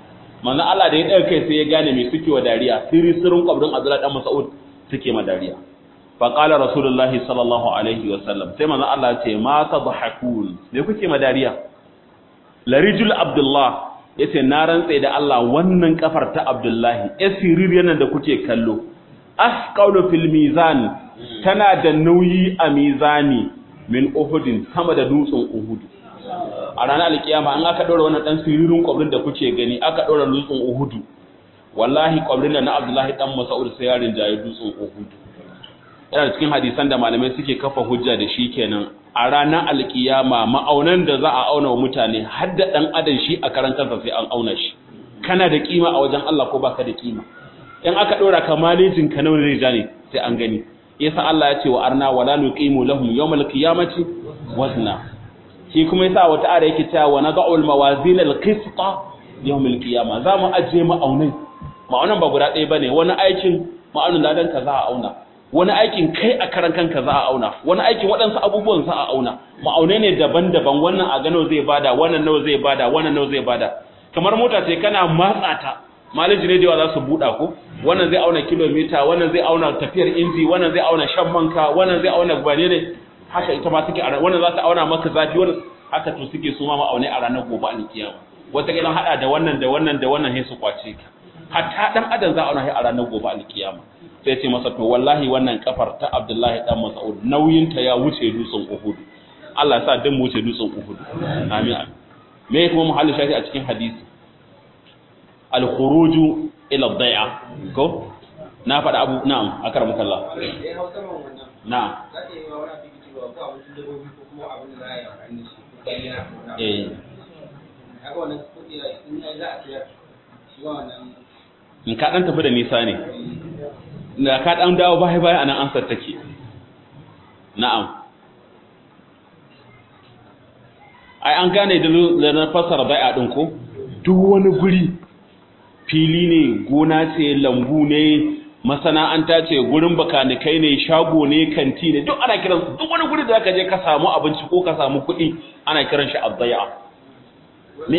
manzo Allah da ya daga kai sai ya gane me suke wa dariya sirri sirrin kwabrin Abdullah dan Mas'ud suke ma dariya fa qala rasulullah sallallahu alaihi wa sallam sai manzo Allah ya ce ma tadhakun me kuke ma dariya larijul Abdullah yace na rantse da Allah wannan kafar ta Abdullahi asirir yana da kuke kallo asqalu fil mizan tana da nauyi a mizani min uhudin sama da dutsen uhud a ranar alkiyama an aka ɗora wannan ɗan siririn kwabrin da kuke gani aka ɗora dutsen uhudu wallahi kwabrin da na abdullahi ɗan masa'ud sai yarin jaye dutsen uhudu yana cikin hadisan da malamai suke kafa hujja da shi kenan a ranar alkiyama ma'aunan da za a auna wa mutane har da ɗan adam shi a karan kansa sai an auna shi kana da kima a wajen Allah ko baka da kima in aka ɗora ka malejin ka nawa zai ja ne sai an gani yasa Allah ya ce wa arna wala nuqimu lahum yawmal qiyamati wazna shi kuma yasa wata ara yake cewa wa nad'ul mawazin al-qisṭa yawm al-qiyama za mu aje ma'aunai ma'aunan ba guda ɗaya bane wani aikin ma'aunin ladan ka za a auna wani aikin kai a karan kanka za a auna wani aikin waɗansu abubuwan za a auna ma'aunai ne daban-daban wannan a gano zai bada wannan nawa zai bada wannan nawa zai bada kamar mota ce kana matsa ta malaji ne da yawa za su buɗa ko wannan zai auna kilomita wannan zai auna tafiyar inji wannan zai auna shan manka wannan zai auna gwane ne haka ita ma take a wannan za ta auna maka zafi wannan haka to suke su ma ma'aunai a ranar gobe alkiyama wata kilan hada da wannan da wannan da wannan sai su kwace ka hatta dan adam za a auna a ranar gobe alkiyama sai ce masa to wallahi wannan kafar ta Abdullahi dan Mas'ud nauyin ta ya wuce dutsen Uhud Allah ya sa dan mu wuce dutsen Uhud amin me kuma muhalli shafi a cikin hadisi al-khuruju ila ad-dai'a ko na faɗa abu na'am akaramuka Allah na'am eh in ka dan tafi da nisa ne da ka dan dawo baya baya anan ansar take na'am ai an gane da na fasara bai'a din ko duk wani guri fili ne gona ce lambu ne masana'anta ce gurin bakanikai ne shago ne kanti ne duk ana kiran duk wani guri da zaka je ka samu abinci ko ka samu kuɗi ana kiran shi azzai'a ne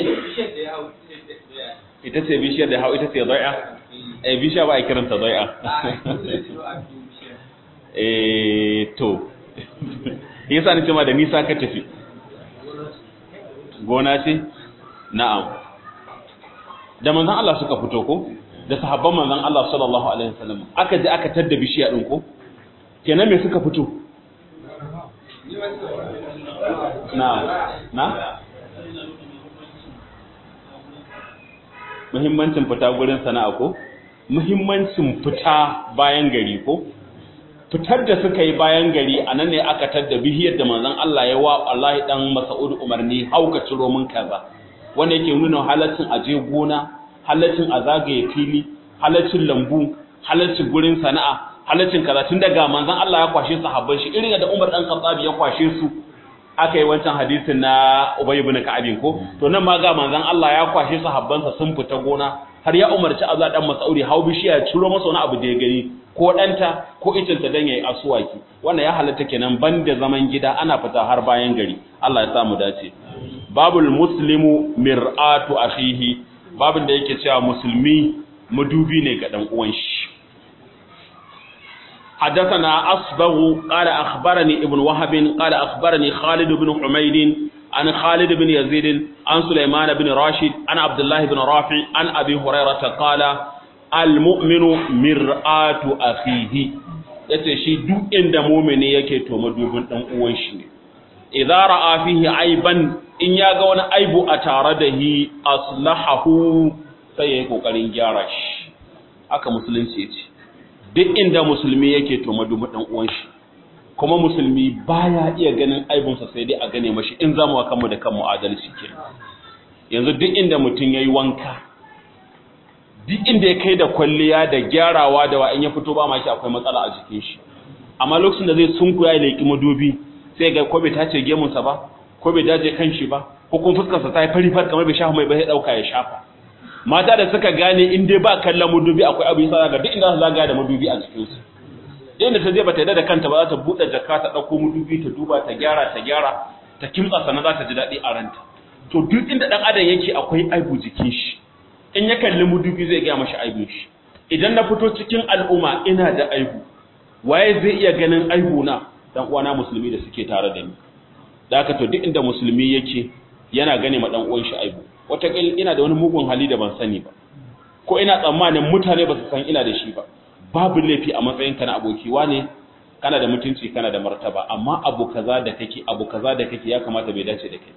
ita ce bishiyar da hau ita ce zai'a eh bishiya ba a kiran ta zai'a eh to yasa ni ce ma da nisa ka tafi gona ce na'am da manzon Allah suka fito ko da sahabban manzon Allah sallallahu alaihi wasallam aka je aka tadda bishiya din ko kenan me suka fito na na muhimmancin fita gurin sana'a ko muhimmancin fita bayan gari ko fitar da suka yi bayan gari a nan ne aka tadda bihiyar da manzon Allah ya wa Allah dan Mas'ud umarni hauka ciro mun kaza wanda yake nuna halaccin aje gona halaccin a zagaye fili halaccin lambu halaccin gurin sana'a halaccin kaza tun daga manzon Allah ya kwashe sahabban shi irin da Umar dan Khattab ya kwashe su aka yi wancan hadisin na Ubay ibn Ka'ab ko to nan ma ga manzon Allah ya kwashe sahabbansa sun fita gona har ya umarci Abdullah dan Mas'udi hau bishiya ya ciro masa wani abu da ya gani ko ɗanta ko itinta dan yayi asuwaki wannan ya halatta kenan banda zaman gida ana fita har bayan gari Allah ya samu dace babul muslimu mir'atu akhihi babin da yake cewa musulmi madubi ne ga dan uwan shi حدثنا أصبغ قال أخبرني ابن وهب قال أخبرني خالد بن حميد عن خالد بن يزيد عن سليمان بن راشد عن عبد الله بن رافع عن أبي هريرة قال المؤمن مرآة أخيه yace shi duk inda mumini yake to madubin dan uwan shi ne idza ra'a fihi aiban in ya ga wani aibu a tare da hi aslahahu sai yayi kokarin gyara shi haka musulunci yace duk inda musulmi yake to madubin dan uwan shi kuma musulmi baya iya ganin aibunsa sai dai a gane mashi in zamu wa kanmu da kanmu adalci ke yanzu duk inda mutum yayi wanka duk inda ya kai da kwalliya da gyarawa da wa in ya fito ba ma shi akwai matsala a jikin shi amma lokacin da zai sunkuya ya leki madubi sai ga ko bai tace gemunsa ba ko bai daje kanshi ba ko kuma fuskarsa ta yi fari far kamar bai shafa mai ba sai dauka ya shafa mata da suka gane in dai ba kallon madubi akwai abu yasa ga duk inda su zagaya da madubi a jikin su inda ta je bata yarda da kanta ba za ta bude jaka ta dauko madubi ta duba ta gyara ta gyara ta kimtsa sannan za ta ji daɗi a ranta to duk inda dan adam yake akwai aibu jikin shi in ya kalli mudubi zai gaya mashi aibun shi idan na fito cikin al'umma ina da aibu waye zai iya ganin aibu na dan uwana musulmi da suke tare da ni da haka to duk inda musulmi yake yana gane ma dan uwan shi aibu wataƙil ina da wani mugun hali da ban sani ba ko ina tsammanin mutane ba su san ina da shi ba babu laifi a matsayinka na aboki wane kana da mutunci kana da martaba amma abu kaza da kake abu kaza da kake ya kamata bai dace da kai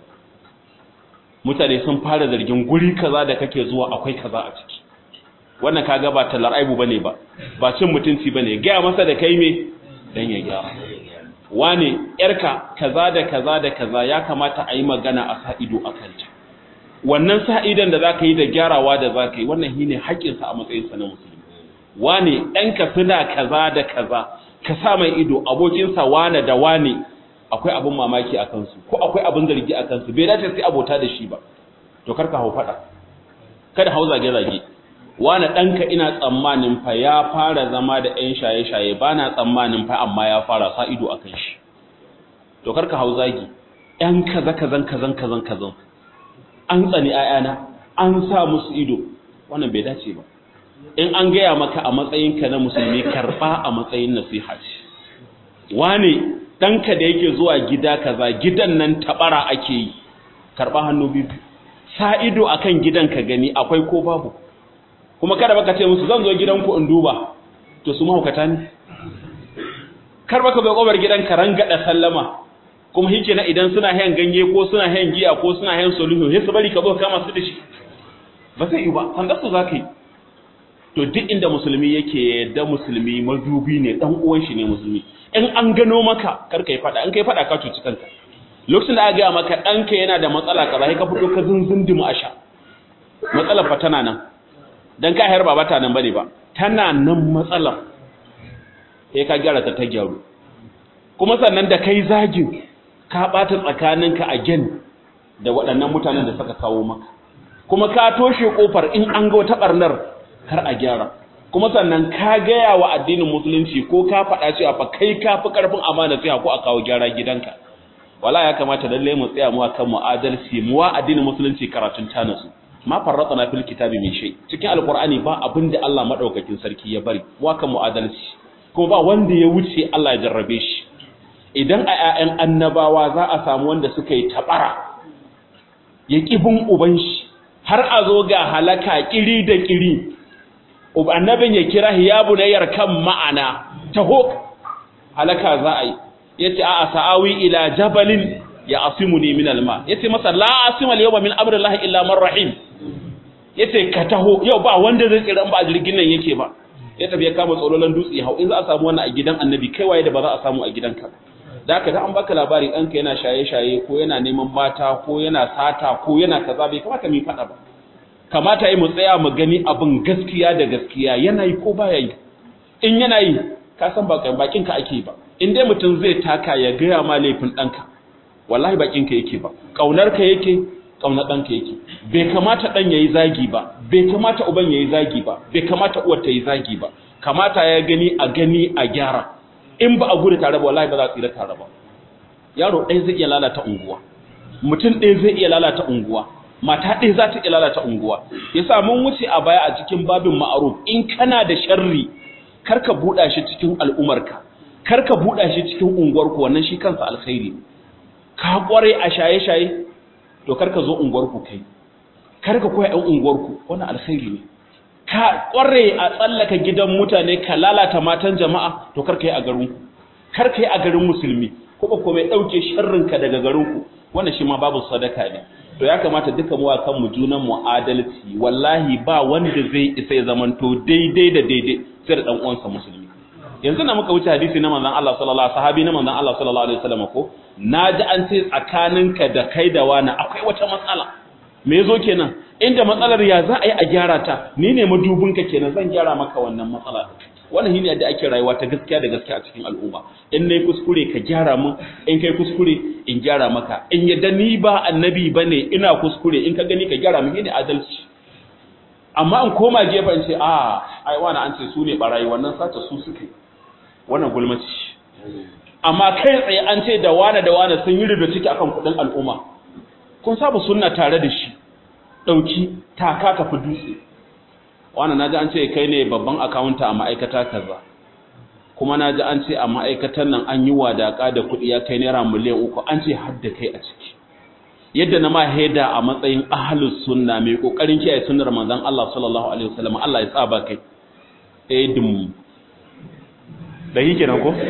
mutane sun fara zargin guri kaza da kake zuwa akwai kaza a ciki wannan kaga ba tallar aibu bane ba ba cin mutunci bane gaya masa da kai me dan ya gyara wane yarka kaza da kaza da kaza ya kamata a yi magana a sa ido a kanta wannan sa idon da zaka yi da gyarawa da zaka yi wannan shine haƙƙinsa a matsayinsa na musulmi wane ɗanka suna kaza da kaza ka sa mai ido abokinsa wane da wane akwai abin mamaki a kansu ko akwai abin zargi a kansu bai dace sai abota da shi ba to karka hau faɗa kada hau zage-zage wane ɗanka ina tsammanin fa ya fara zama da ‘yan shaye-shaye ba na tsammanin fa amma ya fara sa ido a kan shi to karka hau zagi ‘yan kaza kazan kazan kazan kazan an tsani ‘ya'yana an sa musu ido wannan bai dace ba in an gaya maka a matsayinka na musulmi karɓa a matsayin nasiha ce wane ɗanka da yake zuwa gida kaza gidan nan taɓara ake yi karɓa hannu biyu sa ido akan gidan ka gani akwai ko babu kuma kada baka ce musu zan zo gidanku in duba to su mahaukata ne kar baka bai kobar gidan ka rangada sallama kuma hike na idan suna hayan ganye ko suna hayan giya ko suna hayan soluhu sai su bari ka zo kama su da shi ba zai yi ba sanda su zaka yi to duk inda musulmi yake da musulmi madubi ne dan uwan shi ne musulmi in an gano maka kar kai fada in kai fada ka cuci kanka lokacin da aka ga maka danka yana da matsala kaza sai ka fito ka zunzundumu a sha matsalar fa tana nan dan ka hayar ba ta nan bane ba tana nan matsalar sai ka gyara ta ta gyaru kuma sannan da kai zagin ka bata tsakaninka a gen da waɗannan mutanen da suka kawo maka kuma ka toshe kofar in an ga wata barnar kar a gyara kuma sannan ka gaya wa addinin musulunci ko ka faɗa cewa fa kai ka fi ƙarfin amana sai ko a kawo gyara gidanka wala ya kamata lalle mu tsaya mu akan mu'adalci mu wa addinin musulunci karatun tanasu ma farratna fil kitabi min shay cikin alqur'ani ba abin da Allah madaukakin sarki ya bari wa kan mu'adalci kuma ba wanda ya wuce Allah ya jarrabe shi idan a ƴaƴan annabawa za a samu wanda suka yi tabara ya kibin uban shi har a zo ga halaka kiri da kiri annabin ya kira hiyabu na yarkan ma'ana taho halaka za a yi yace a'a sa'awi ila jabalin ya asimuni min alma yace masa la asima al-yawma min amri Allah illa man rahim yace ka taho yau ba wanda zai tsira ba a jirgin nan yake ba ya tafi ya kama tsololan dutse hau in za a samu wannan a gidan annabi kai waye da ba za a samu a gidanka da haka da an baka labari ɗanka yana shaye-shaye ko yana neman mata ko yana sata ko yana kaza bai kamata mu faɗa ba kamata yi mu tsaya mu gani abin gaskiya da gaskiya yana yi ko baya yi in yana yi ka san ba bakin ka ake ba in dai mutum zai taka ya gaya ma laifin ɗanka wallahi bakin ka yake ba ƙaunar ka yake ƙaunar ɗanka yake bai kamata ɗan ya yi zagi ba bai kamata uban ya yi zagi ba bai kamata uwar ta yi zagi ba kamata ya gani a gani a gyara in ba a gudu tare ba wallahi ba za a tsira tare ba yaro ɗaya zai iya lalata unguwa mutum ɗaya zai iya lalata unguwa mata ɗaya za ta iya lalata unguwa yasa mun wuce a baya a cikin babin ma'aruf in kana da sharri karka buɗa shi cikin al'umarka karka buɗa shi cikin unguwarku wannan shi kansa alkhairi ka kware a shaye-shaye to karka zo unguwarku kai karka koya ɗan unguwarku wannan alkhairi ne ka kware a tsallaka gidan mutane ka lalata matan jama'a to karka yi a garinku karka yi a garin musulmi ko ba komai ɗauke sharrinka daga garinku wannan shi ma babu sadaka ne to ya kamata duka mu kan mu junan mu adalci wallahi ba wanda zai isa ya zamanto daidai da daidai sai da dan uwansa musulmi yanzu na muka wuce hadisi na manzon Allah sallallahu alaihi sahabi na manzon Allah sallallahu alaihi wasallam ko naji an ce tsakaninka da kai da wani akwai wata matsala me yazo kenan inda matsalar ya za a yi a gyara ta ni ne madubinka kenan zan gyara maka wannan matsala wannan shine yadda ake rayuwa ta gaskiya da gaskiya a cikin al'umma in nayi kuskure ka gyara mun in kai kuskure in gyara maka in yadda ni ba annabi bane ina kuskure in ka gani ka gyara mun shine adalci amma in koma gefe in ce a ai wani an ce su ne barayi wannan sata su suke wannan gulmaci amma kai tsaye an ce da wane da wane sun yi rubuta ciki akan kudin al'umma kun saba sunna tare da shi ɗauki taka tafi dutse wannan naji an ce kai ne babban akawunta a ma'aikata kaza kuma naji an ce a ma'aikatan nan an yi wadaka da kuɗi ya kai naira miliyan uku an ce har da kai a ciki yadda na ma haida a matsayin ahlus sunna mai kokarin kiyaye sunnar manzon Allah sallallahu alaihi wasallam Allah ya tsaba kai eh dum da yake nan ko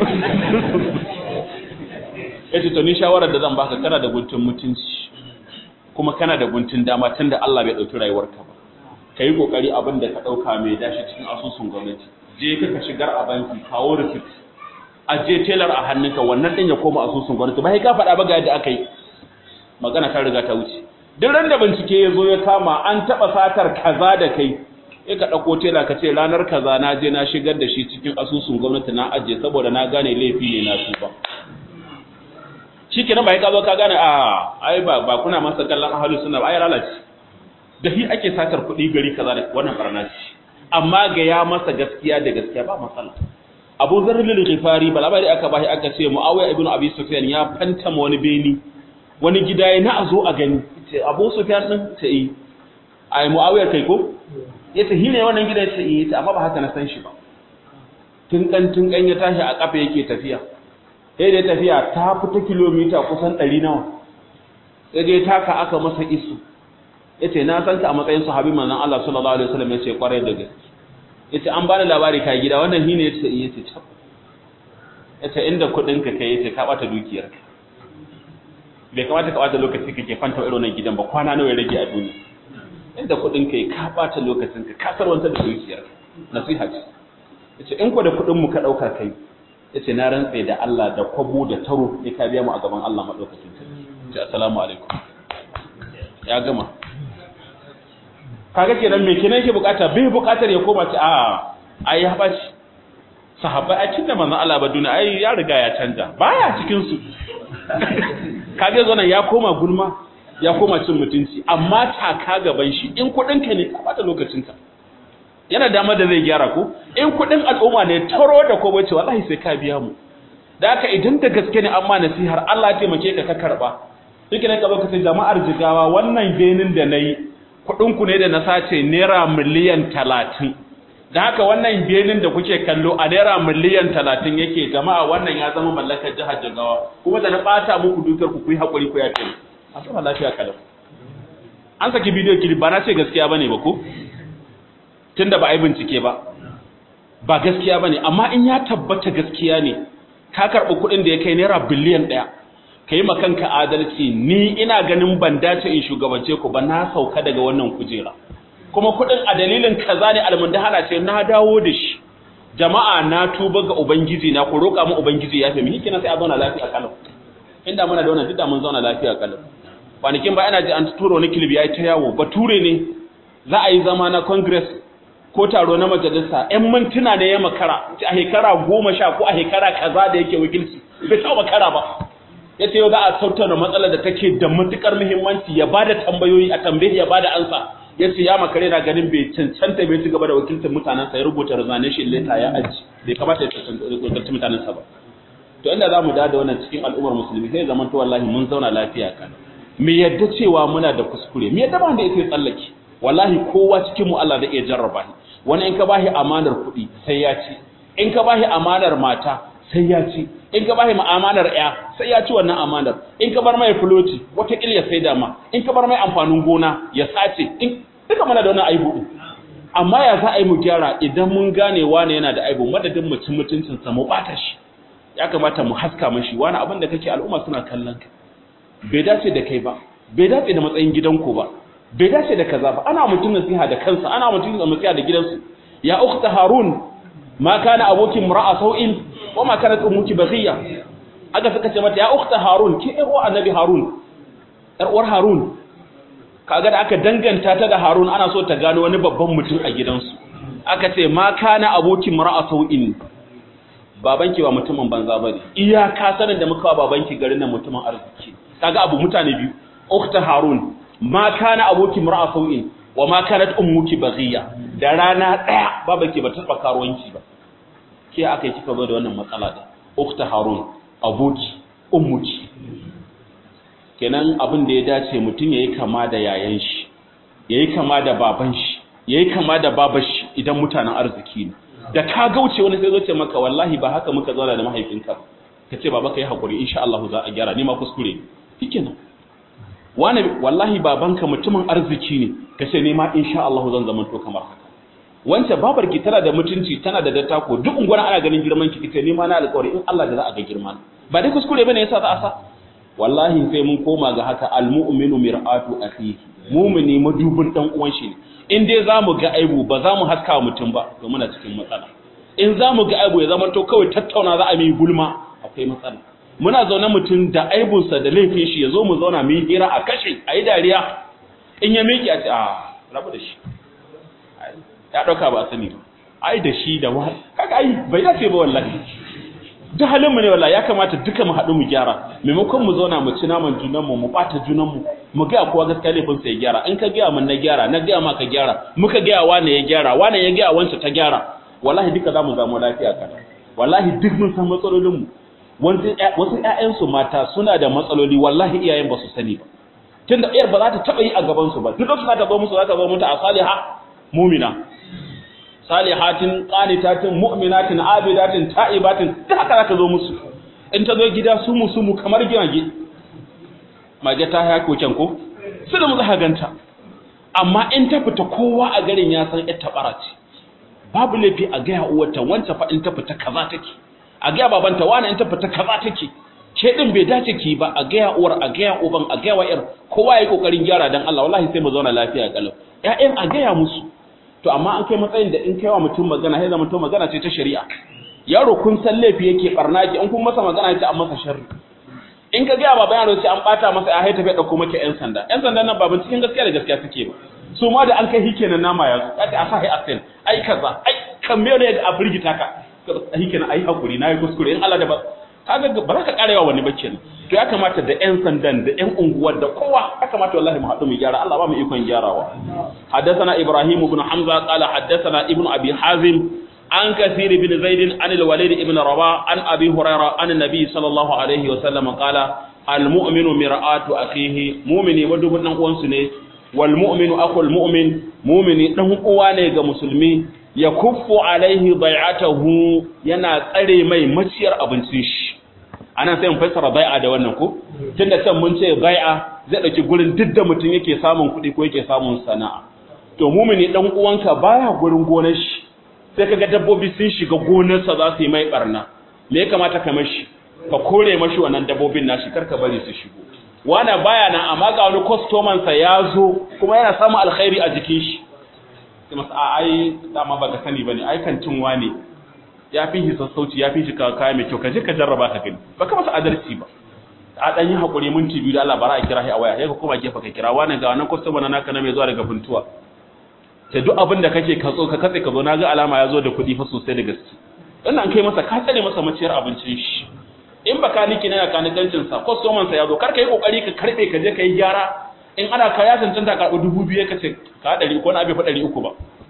yace to ni shawarar da zan baka kana da guntun mutunci kuma kana da guntun dama tunda Allah bai dauki rayuwarka ba kai kokari abin da ka dauka mai dashi cikin asusun gwamnati je ka ka shigar a banki kawo receipt a je teller a hannunka wannan din ya koma asusun gwamnati ba sai ka faɗa ba ga yadda aka yi magana ta riga ta wuce duk ran da bincike ya zo ya kama an taɓa satar kaza da kai sai ka ɗauko tela ka ce ranar kaza na je na shigar da shi cikin asusun gwamnati na ajiye saboda na gane laifi ne na tuba shi kenan ba ya ka zo ka gane a ai ba ba kuna masa kallon ahalu suna ba ai lalace da shi ake satar kuɗi gari kaza da wannan barna ce amma ga ya masa gaskiya da gaskiya ba matsala Abu Zarr al-Ghifari balabari aka bashi aka ce Muawiya ibn Abi Sufyan ya fantama wani beni wani gida ya na a zo a gani ce abu sufyan din ta yi ai muawiyar kai ko ya ta hine wannan gidan ta yi ta amma ba haka na san shi ba tunkan tunkan ya tashi a kafa yake tafiya sai da tafiya ta fita kilomita kusan 100 nawa sai dai taka aka masa isu yace na san ka a matsayin sahabi manzon Allah sallallahu alaihi wasallam yace kwarai da gaske yace an bani labari kai gida wannan hine yace yace tab yace inda kudin ka kai yace ka bata dukiyarka bai kamata ka bata lokaci kake fanta irin wannan gidan ba kwana nawa ya rage a duniya inda kudin kai ka bata lokacin ka kasar wanta da dukiyar nasiha ce yace in ko da kudin mu ka dauka kai yace na rantse da Allah da kwabo da taro ne ka biya mu a gaban Allah madaukakin sarki ce assalamu alaikum ya gama kaga kenan me kenan yake bukata bai bukatar ya koma ce a ai ya baci sahabbai a cikin manzon Allah ba duniya ai ya riga ya canja baya cikin su kage zo nan ya koma gulma ya koma cin mutunci amma taka gaban shi in kudin ka ne ka bata lokacin ka yana dama da zai gyara ko in kudin al'umma ne taro da ko bace wallahi sai ka biya mu da haka idan da gaske ne amma nasihar Allah ya taimake ka ka karba duk ne ka zo ka ce jama'ar jigawa wannan benin da nayi kudin ku ne da na sace naira miliyan 30 da haka wannan benin da kuke kallo a naira miliyan talatin yake jama'a wannan ya zama mallakar jihar Jigawa kuma da na bata muku dukar ku kuyi hakuri ku yafe a sama lafiya kalau an saki bidiyo kili ba na ce gaskiya bane ba ko tunda ba a yi bincike ba ba gaskiya bane amma in ya tabbata gaskiya ne ka karɓi kuɗin da ya kai naira biliyan ɗaya ka yi kanka adalci ni ina ganin ban dace in shugabance ku ba na sauka daga wannan kujera kuma kuɗin a dalilin kaza ne almundahana ce na dawo da shi jama'a na tuba ga ubangiji na ku roƙa mu ubangiji ya fi mihikina sai a zauna lafiya kalau inda muna da wannan duk da mun zauna lafiya kalau kwanakin ba ina ji an turo wani kilibi ya ta yawo bature ne za a yi zama na congress ko taro na majalisa yan mintuna ne ya makara a shekara goma sha ko a shekara kaza da yake wakilci bai taɓa makara ba ya ce yau za a tattauna matsalar da take da matukar muhimmanci ya bada tambayoyi a tambayi ya bada ansa ya ce ya makare na ganin bai cancanta bai ci gaba da wakiltar mutanensa ya rubuta resignation letter ya aji bai kamata ya wakiltar mutanensa ba to inda za mu da wannan cikin al'ummar musulmi sai zaman to wallahi mun zauna lafiya kan me yadda cewa muna da kuskure me yadda ba da yake tsallake wallahi kowa cikin mu Allah da iya jarraba shi wani in ka bashi amanar kuɗi sai ya ci in ka bashi amanar mata sai ya ci in ka bashi amanar ya sai ya ci wannan amanar in ka bar mai fuloti wata ya sai da ma in ka bar mai amfanin gona ya sace in duka muna da wannan aibu din amma ya za a yi mu gyara idan mun gane wane yana da aibu madadin mu cin mutuncin sa mu bata shi ya kamata mu haska mashi wani abin da kake al'umma suna kallon ka bai dace da kai ba bai dace da matsayin gidanku ba bai dace da kaza ba ana mutum nasiha da kansa ana mutum nasiha da gidansu ya ukhta harun ma kana abokin mura'a sau'in wa ma kanat ummuki baghiya aka suka ce mata ya ukhta harun ki ɗan uwar annabi harun ɗan uwar harun kaga da aka danganta ta da harun ana so ta gano wani babban mutum a gidansu aka ce ma kana abokin mura'a sau'in babanki ba mutumin banza bane iyaka sanin da muka wa babanki garin nan mutumin arziki kaga abu mutane biyu ukhta harun ma kana abokin mura'a sau'in wa ma kanat ummuki baghiya da rana daya babanki ba ta tsaka karuwanci ba ke aka yi kika zo da wannan matsala da ukhta harun aboki ummuki kenan abin da ya dace mutum yayi kama da yayan shi yayi kama da baban shi yayi kama da babar shi idan mutanen arziki ne da ka gauce wani sai zo ce maka wallahi ba haka muka zauna da mahaifinka ka ce baba kai hakuri insha Allah za a gyara ni ma kuskure shikenan wani wallahi babanka mutumin arziki ne ka ce ni ma insha Allah zan zama to kamar haka wancan babar ki tana da mutunci tana da dattako duk ungwar ana ganin girman ki kace ni ma na alƙawari in Allah da za a ga girman ba dai kuskure bane yasa za a sa wallahi sai mun koma ga haka almu'minu mir'atu akhihi mu'mini madubin dan uwan shi ne in dai zamu ga aibu ba za mu haska mutum ba to muna cikin matsala in zamu ga aibu ya zama to kawai tattauna za a yi gulma akwai matsala muna zaune mutum da aibunsa da laifin shi ya zo mu zauna mu yi hira a kashe a yi dariya in ya miƙe a ce a rabu da shi ya ɗauka ba sani ba ai da shi da wa kaga ai bai dace ba wallahi duk halin mu ne wallahi ya kamata duka mu haɗu mu gyara maimakon mu zauna mu ci naman junan mu mu bata junan mu mu ga kowa gaskiya laifin sa ya gyara in ka ga mun na gyara na ga ma ka gyara muka ga wane ya gyara wane ya ga wanda ta gyara wallahi duka zamu zama lafiya kana wallahi duk mun san matsalolin mu wasu ƴaƴansu mata suna da matsaloli wallahi iyayen ba su sani ba tunda iyar ba za ta taɓa yi a gaban su ba duk lokacin da ta zo musu za ta zo mutu a saliha mumina salihatin qanitatin mu'minatin abidatin ta'ibatin duk haka za ta zo musu in ta zo gida su mu su mu kamar giyage mage ta haya koken ko su da mu za ganta amma in ta fita kowa a garin ya san ita bara ce babu laifi a gaya uwarta wancan fa in ta fita kaza take a gaya babanta wani in ta fita kaza take ke din bai dace ki ba a gaya uwar a gaya uban a gaya wa'ir kowa yayi kokarin gyara dan Allah wallahi sai mu zauna lafiya kalau ƴaƴan a gaya musu to amma an kai matsayin da in kaiwa mutum magana sai zama to magana ce ta shari'a yaro kun san laifi yake barna ki in kun masa magana ce an masa sharri in ka gaya baba yaro ce an bata masa ya haita bai dauko maka ƴan sanda ƴan sandan nan baban cikin gaskiya da gaskiya suke ba su ma da an kai hikenan nama ya zo kace a sahi asin ai kaza ai kan me ne a firgita ka hikenan ai hakuri nayi kuskure in Allah da ba kaga ba za ka karewa wani ba kenan to ya kamata da ƴan sandan da ƴan unguwar da kowa ya kamata wallahi mu haɗu mu gyara Allah ba mu ikon gyarawa haddathana ibrahim ibn hamza qala haddathana ibn abi hazim an kathir ibn zaid an al-walid ibn rabah an abi hurairah an nabi sallallahu alaihi wa sallam qala al-mu'minu mir'atu akhihi mu'mini madubun dan uwansu ne wal mu'minu akhul mu'min mu'mini dan uwa ne ga musulmi ya kuffu alaihi bai'atahu yana tsare mai maciyar abincin shi anan sai mun fassara bai'a da wannan ko tunda can mun ce bai'a zai dauki gurin duk da mutum yake samun kuɗi ko yake samun sana'a to mumini dan uwanka baya gurin gonar shi sai kaga dabbobi sun shiga gonarsa za su yi mai barna me ya kamata ka mashi ka kore mashi wannan dabbobin nashi kar ka bari su shigo wanda baya nan amma ga wani customer sa ya zo kuma yana samun alkhairi a jikin shi sai masa a ai dama baka sani bane ai kantin wane ya fi shi sassauci ya fi shi kaya mai kyau ka je ka jarraba ka gani baka masa adalci ba a dan yi hakuri minti biyu da Allah bara a kira shi a waya sai ka koma gefe ka kira wani ga wannan customer naka na mai zuwa daga buntuwa sai duk abin da kake katso ka katse ka zo na ga alama ya zo da kuɗi fa sosai da gaske wannan kai masa ka tsare masa maciyar abincin shi in baka niki na kanikancin sa customer sa ya zo kar ka yi kokari ka karbe ka je ka yi gyara in ana ka ya cancanta karɓi dubu biyu ka ce ka ɗari ko na bai fa ɗari uku ba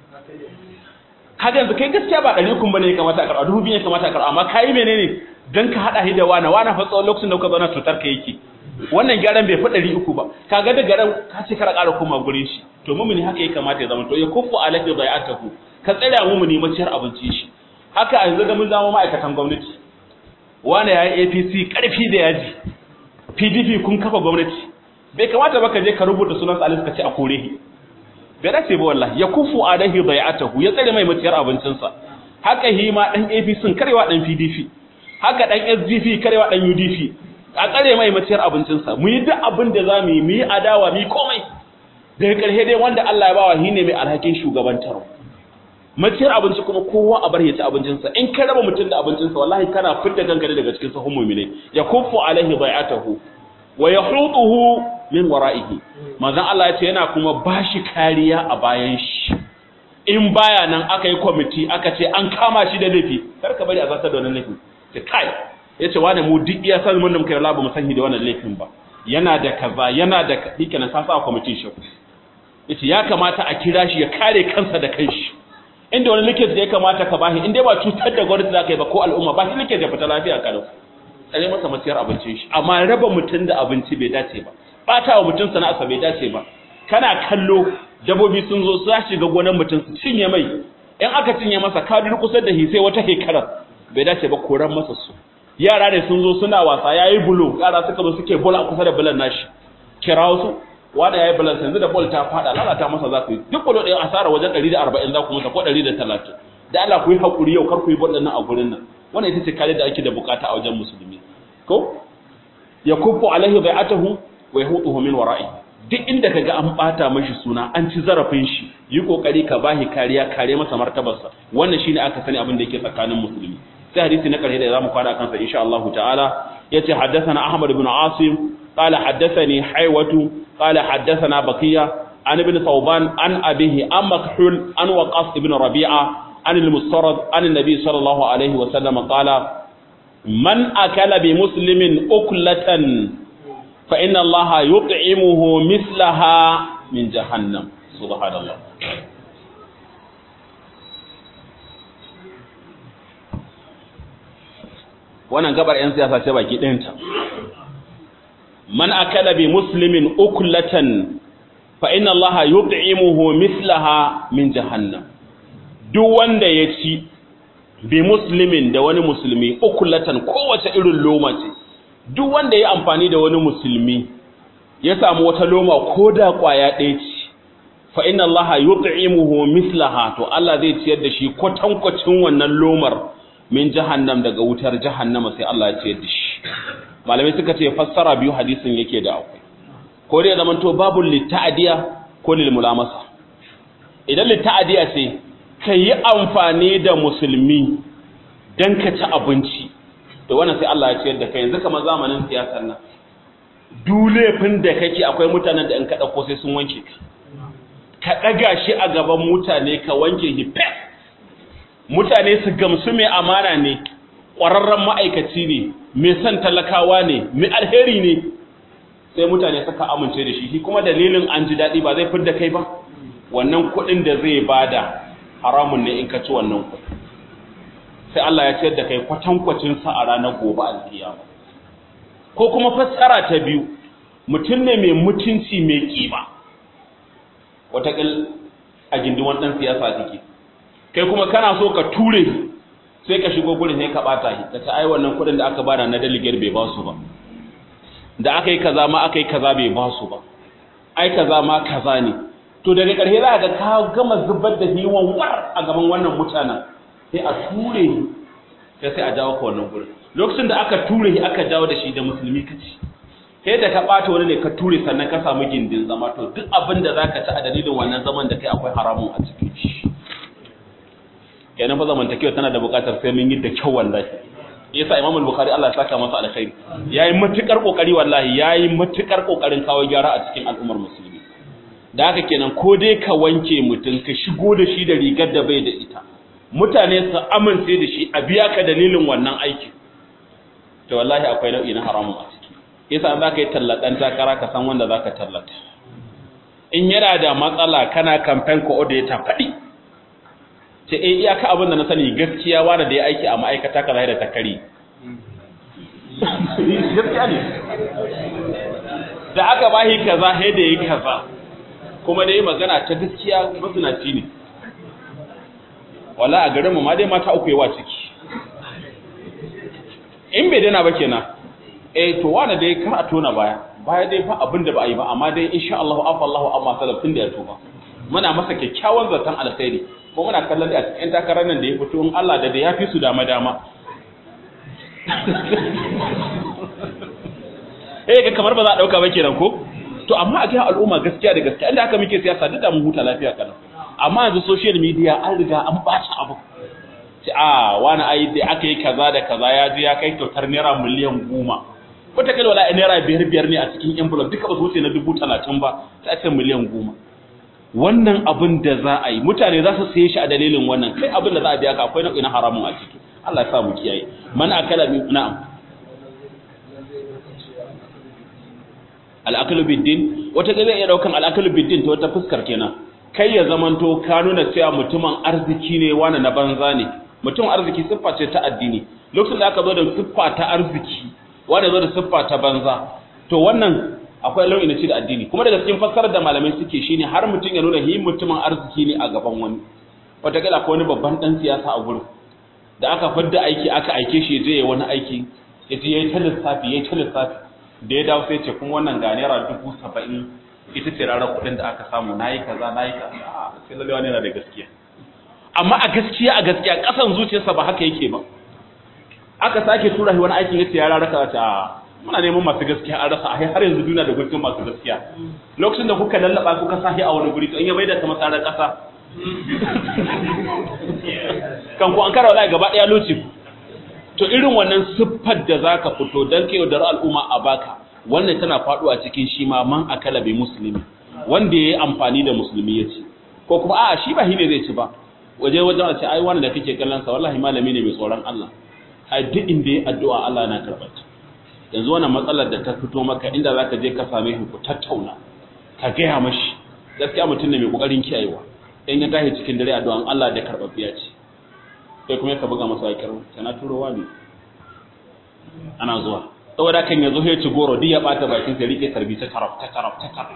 kaga yanzu kai gaskiya ba ɗari uku bane ya kamata a karɓa dubu biyu ya kamata a karɓa amma kayi menene dan ka haɗa shi da wani wani fa tsawon lokacin da kuka zauna cutar ka yake wannan gyaran bai fi ɗari uku ba kaga da garan ka ce kara ƙara koma gurin shi to mumuni haka ya kamata ya zama to ya kufu alafi bai'atahu ka tsaya mumuni maciyar abincin shi haka a yanzu da mun zama ma'aikatan gwamnati wani ya yi APC ƙarfi da yaji PDP kun kafa gwamnati bai kamata ba ka je ka rubuta sunan Salisu ka ce a kore shi bai dace ba wallahi ya kufu alaihi bai'atahu ya tsare mai maciyar abincinsa haka hi ma dan APC karewa dan PDP haka dan SDP karewa dan UDP a tsare mai maciyar abincinsa mu yi duk abin da za mu yi mu yi adawa mu yi komai daga ƙarshe dai wanda Allah ya bawa shi ne mai alhakin shugabantar maciyar abinci kuma kowa a bar ya ci abincinsa in ka raba mutum da abincinsa wallahi kana fitta kanka daga cikin sahun mu'mini ya kufu alaihi bai'atahu wa yahutuhu min wara'ihi manzon Allah ya ce yana kuma bashi kariya a bayan shi in baya nan aka yi kwamiti aka ce an kama shi da laifi kar ka bari a zartar da wannan laifin ce kai yace wani mu duk iya san mun da muka yi labu mu san da wannan laifin ba yana da kaza yana da hikenan sa sa kwamitin shi yace ya kamata a kira shi ya kare kansa da kanshi inda wani likita ya kamata ka bashi in dai ba cutar da gwamnati zaka yi ba ko al'umma ba shi likita ya fita lafiya kalau tsare masa maciyar abincin shi amma raba mutum da abinci bai dace ba bata wa mutum sana'arsa bai dace ba kana kallo dabobi sun zo su shiga gonan mutum su cinye mai in aka cinye masa ka kusa da hi sai wata hekarar bai dace ba koran masa su yara ne sun zo suna wasa yayi bulo yara suka zo suke bola kusa da bulan nashi kirawo su wanda yayi bulan yanzu da bol ta fada lalata masa za ku yi duk bulo ɗaya asara wajen 140 za ku masa ko 130 da Allah ku yi hakuri yau kar ku yi bol nan a gurin nan wannan ita ce kare da ake da bukata a wajen musulmi ko yakuffu alaihi bai'atuhu wa yahutuhu min wara'i duk inda kaga an bata mashi suna an ci zarafin shi yi kokari ka bahi kariya kare masa martabarsa wannan shine aka sani abin da yake tsakanin musulmi sai hadisi na karshe da zamu kwana kansa insha Allah ta'ala yace haddathana Ahmad ibn Asim qala haddathani Haywatu qala haddathana Baqiya an ibn Thawban an abihi an Makhul an Waqas ibn Rabi'a an al-Mustarad an an-nabi sallallahu alaihi wa sallam qala man akala bi muslimin uklatan fa inna allaha yut'imuhu mislaha min jahannam subhanallah wannan gabar yan siyasa ce baki ɗinta man akala bi muslimin uklatan fa inna allaha yut'imuhu mislaha min jahannam duk wanda ya ci bi muslimin da wani musulmi ukulatan kowace irin loma ce duk wanda ya amfani da wani musulmi ya samu wata loma ko da kwaya ɗaya ce fa inna allaha yut'imuhu mislaha to Allah zai ciyar da shi kwatankwacin wannan lomar min jahannam daga wutar jahannama sai Allah ya ciyar da shi malamai suka ce fassara biyu hadisin yake da akwai ko dai zaman to babul lita'diya ko lil mulamasa idan lita'diya ce ka yi amfani da musulmi don ka ci abinci da wannan sai Allah ya ciyar da kai yanzu kamar zamanin siyasar nan dulefin da kake akwai mutanen da in ka ɗauko sai sun wanke ka ka ɗaga shi a gaban mutane ka wanke shi fes mutane su gamsu mai amana ne ƙwararren ma'aikaci ne mai son talakawa ne mai alheri ne sai mutane suka amince da shi shi kuma dalilin an ji daɗi ba zai fidda kai ba wannan kuɗin da zai bada haramun ne in ka ci wannan kuɗi sai Allah ya ciyar da kai kwatankwacin sa a ranar gobe alkiyama ko kuma fassara ta biyu mutum ne mai mutunci mai kima watakil a gindin wannan siyasa take kai kuma kana so ka ture sai ka shigo gurin sai ka bata shi ka ta ai wannan kuɗin da aka bada na delegate bai ba su ba da aka yi kaza ma aka yi kaza bai ba su ba ai kaza ma kaza ne to daga ƙarshe za ga ka gama zubar da hiwon war a gaban wannan mutanen sai a ture sai sai a jawo ka wannan gurin lokacin da aka ture shi aka jawo da shi da musulmi kaci sai da ka ɓata wani ne ka ture sannan ka samu gindin zama to duk abin da za ka ci a dalilin wannan zaman da kai akwai haramun a cikin shi kenan fa zamantakewa tana da buƙatar sai mun yi da kyau wallahi yasa Imam al-Bukhari Allah ya saka masa alkhairi yayi matukar kokari wallahi yayi matukar kokarin kawo gyara a cikin al'ummar musulmi da haka kenan ko dai ka wanke mutum ka shigo da shi da rigar da bai da ita mutane su amince da shi a biya ka dalilin wannan aiki to wallahi akwai nau'i na haramun a ciki yasa za ka yi tallaɗan takara ka san wanda za ka tallata in yana da matsala kana campaign coordinator faɗi ce eh iyaka abin da na sani gaskiya wanda da ya aiki a ma'aikata kaza da takari gaskiya ne da aka bahi kaza sai da yi kaza kuma da yi magana ta gaskiya mazinaci ne wala a garinmu ma dai mata uku yawa ciki in bai dana ba kenan eh to wani dai kar a tona baya baya dai fa abin da ba a yi ba amma dai insha Allah afa Allah amma salafin da ya tuba muna masa kyakkyawan zaton alkhairi ko muna kallon da a cikin takarar nan da ya fito in Allah da da ya fi su dama dama eh ga kamar ba za a dauka ba kenan ko to amma a ga al'umma gaskiya da gaskiya inda haka muke siyasa duk da mu huta lafiya kana amma yanzu social media an riga an bata abu ce a wani ai da aka yi kaza da kaza ya ji ya kai kyautar naira miliyan goma wata kai wala naira biyar biyar ne a cikin envelope duka ba su wuce na dubu talatin ba sai ce miliyan goma wannan abin da za a yi mutane za su saye shi a dalilin wannan kai abin da za a biya ka akwai nau'i na haramun a ciki Allah ya sa mu kiyaye man akala min na'am al'akalu biddin wata zai iya daukan al'akalu biddin ta wata fuskar kenan kai ya zamanto ka nuna cewa mutumin arziki ne wani na banza ne mutum arziki siffa ce ta addini lokacin da aka zo da siffa ta arziki wanda zo da siffa ta banza to wannan akwai lau'i na ci da addini kuma daga cikin fassarar da malamai suke shine har mutum ya nuna hi mutumin arziki ne a gaban wani wataƙila akwai wani babban ɗan siyasa a gurin da aka fadda aiki aka aike shi je ya wani aiki ya je ya yi ta lissafi ya yi ta lissafi da ya dawo sai ce kuma wannan ga naira dubu saba'in ita ce rarar kuɗin da aka samu na yi kaza na yi kaza sai lalle wani yana da gaskiya amma a gaskiya a gaskiya ƙasan zuciyarsa ba haka yake ba aka sake tura shi wani aikin ya ce ya raraka ta muna neman masu gaskiya an rasa ai har yanzu duniya da gurbin masu gaskiya lokacin da kuka lallaba kuka sahi a wani guri to in ya maida ta masarar kasa kan ku an kara wallahi gaba daya loci to irin wannan siffar da zaka fito dan kai da al'umma a baka wannan tana faduwa cikin shi ma man akala bi muslimi wanda yayi amfani da musulmi ya ci ko kuma a'a shi ba hine zai ci ba waje wajen a ce ai wannan da kake kallon sa wallahi malami ne mai tsoron Allah ai duk inda yayi addu'a Allah yana karɓar ta yanzu wannan matsalar da ta fito maka inda zaka je ka same shi ku tattauna ka gaya mashi gaskiya mutum ne mai kokarin kiyayewa in ya tashi cikin dare addu'an Allah da karbabbiya ce sai kuma ka buga masa wakar kana turowa ne ana zuwa saboda kan yazo ya ci goro duk ya bata bakin sa rike tarbi ta taraf ta taraf ta taraf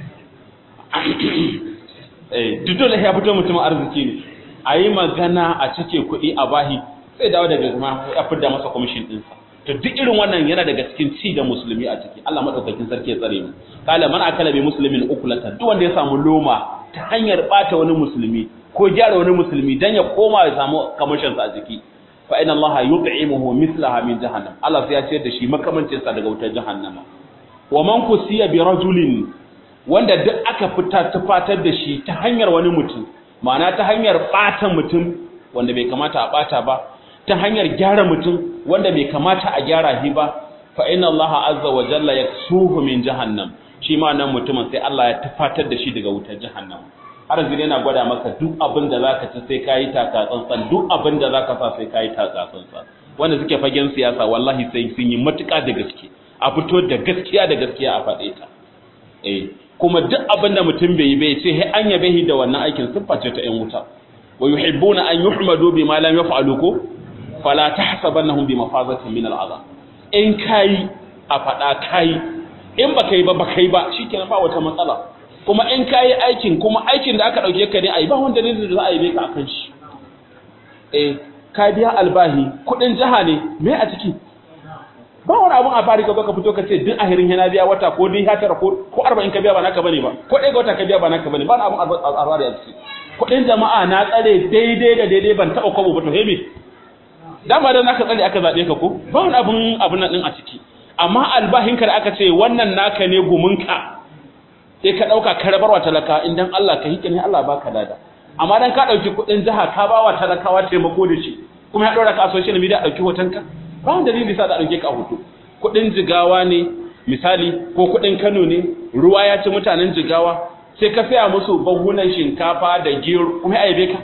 eh duk dole ya fito mutum arziki ne ayi magana a cike kuɗi a bahi sai dawo daga kuma ya fidda masa commission ɗinsa to duk irin wannan yana daga cikin ci da musulmi a ciki Allah madaukakin sarki ya tsare mu kala man akala bi muslimin ukulatan duk wanda ya samu loma ta hanyar bata wani musulmi ko gyara wani musulmi dan ya koma ya samu kamashin sa a ciki fa inna Allah yut'imuhu mislaha min jahannam Allah sai ya ciyar da shi makamancin sa daga wutar jahannama wa man kusiya bi rajulin wanda duk aka fita tufatar da shi ta hanyar wani mutum ma'ana ta hanyar bata mutum wanda bai kamata a bata ba ta hanyar gyara mutum wanda bai kamata a gyara shi ba fa inna Allah azza wa jalla yaksuhu min jahannam shi ma nan mutumin sai Allah ya tufatar da shi daga wutar jahannam har yanzu yana gwada maka duk abin da zaka ci sai kayi taka tsantsan duk abin da zaka sa sai kayi taka tsantsan wanda suke fagen siyasa wallahi sai sun yi matuƙa da gaske a fito da gaskiya da gaskiya a faɗe ta eh kuma duk abin da mutum bai yi bai ce he an yabe shi da wannan aikin siffa ce ta 'yan wuta wa yuhibbuna an yuhmadu bima lam yaf'alu ko fala tahsabannahum bi mafazatin min al'azab in kai a fada kai in baka yi ba baka yi ba shikenan ba wata matsala kuma in kai aikin kuma aikin da aka dauke ka ne ai ba wanda ne da za a yi ka akan shi eh ka biya albahi kudin jaha ne me a ciki ba wani abun a fari ka zo ka fito ka ce duk ahirin yana biya wata ko dai hatara ko ko 40 ka biya ba naka bane ba ko dai ga wata ka biya ba naka bane ba wani abun a fari a ciki kudin jama'a na tsare daidai da daidai ban taba kwabo ba to hebe dama dan aka tsare aka zabe ka ko ba wani abun abun nan din a ciki amma albahinka da aka ce wannan naka ne gumunka sai ka dauka ka rabarwa talaka idan Allah ka hike ne Allah baka lada amma dan ka dauki kudin jaha ka bawa talakawa taimako da shi kuma ya dora ka a social media dauki hotonka ba wani dalili sa da dauke ka hoto kudin jigawa ne misali ko kudin Kano ne ruwa ya ci mutanen jigawa sai ka saya musu bahunan shinkafa da gero kuma ya aibe ka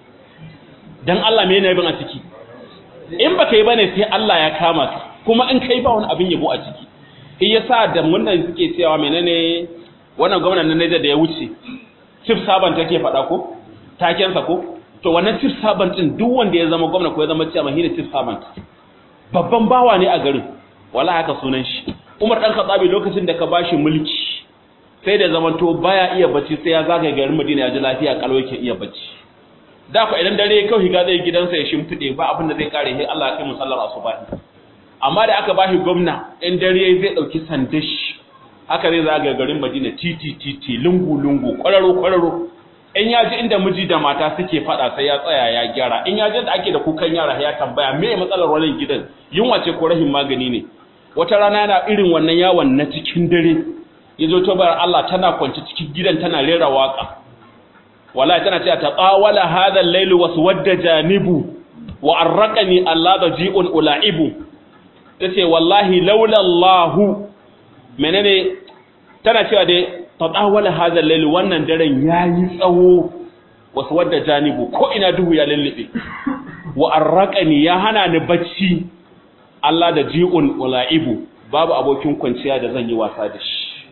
dan Allah me yana bin a ciki in baka yi bane sai Allah ya kama ka kuma in kai ba wani abin yabo a ciki shi yasa da wannan suke cewa menene wannan gwamnatin na Niger da ya wuce chief servant take faɗa ko taken sa ko to wannan chief servant din duk wanda ya zama gwamna ko ya zama chairman shine chief servant babban bawa ne a garin wala haka sunan shi Umar dan Khattabi lokacin da ka bashi mulki sai da zamanto baya iya bacci sai ya zagaye garin Madina ya ji lafiya kalau yake iya bacci da ku idan dare kawai higa zai gidansa ya shimfide ba abin da zai kare sai Allah ya kai musallar asubahi amma da aka bashi gwamna in dare zai dauki sandashi haka zai zagaye garin Madina titi titi lungu lungu kwararo kwararo in ya ji inda miji da mata suke fada sai ya tsaya ya gyara in ya ji da ake da kukan yara ya tambaya me matsalar wannan gidan yunwa ce ko rahin magani ne wata rana yana irin wannan yawon na cikin dare yazo to bar Allah tana kwance cikin gidan tana rera waka wallahi tana cewa taqawala hadha al-layl waswadda janibu wa arraqani allada ji'un ulaibu tace wallahi laula Allah menene tana cewa dai taqawala hadha al-layl wannan daren yayi tsawo waswadda janibu ko ina duhu ya lullube wa arraqani ya hana ni bacci Allah da ji'un ulaibu babu abokin kwanciya da zan yi wasa da shi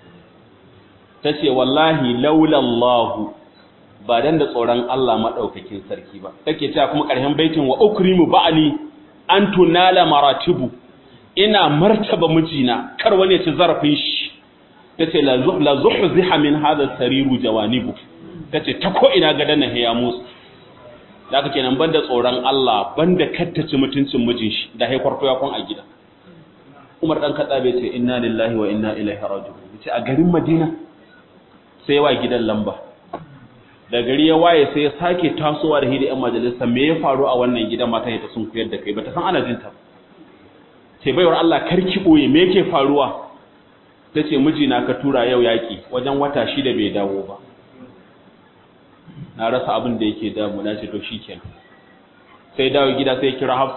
tace wallahi laula Allah ba dan da tsoron Allah madaukakin sarki ba take cewa kuma ƙarshen baitin wa ukrimu ba'li an tunala maratibu ina martaba mijina kar wani ya ci zarafin shi tace la zuhziha min hadha sariru jawanibu tace ta ko ina gadan na ya musu da aka kenan banda tsoron Allah banda kattace mutuncin mijin shi da haifar ya kun a gida Umar dan Khattab ce inna lillahi wa inna ilaihi raji'un yace a garin Madina sai wa gidan lamba da gari ya waye sai ya sake tasowa da hidi yan majalisa me ya faru a wannan gidan mata ta sun kuyar da kai bata san ana jinta sai baiwar Allah karki boye me yake faruwa tace mijina ka tura yau yaki wajen wata shida bai dawo ba na rasa abin da yake damu na ce to shikenan sai dawo gida sai kira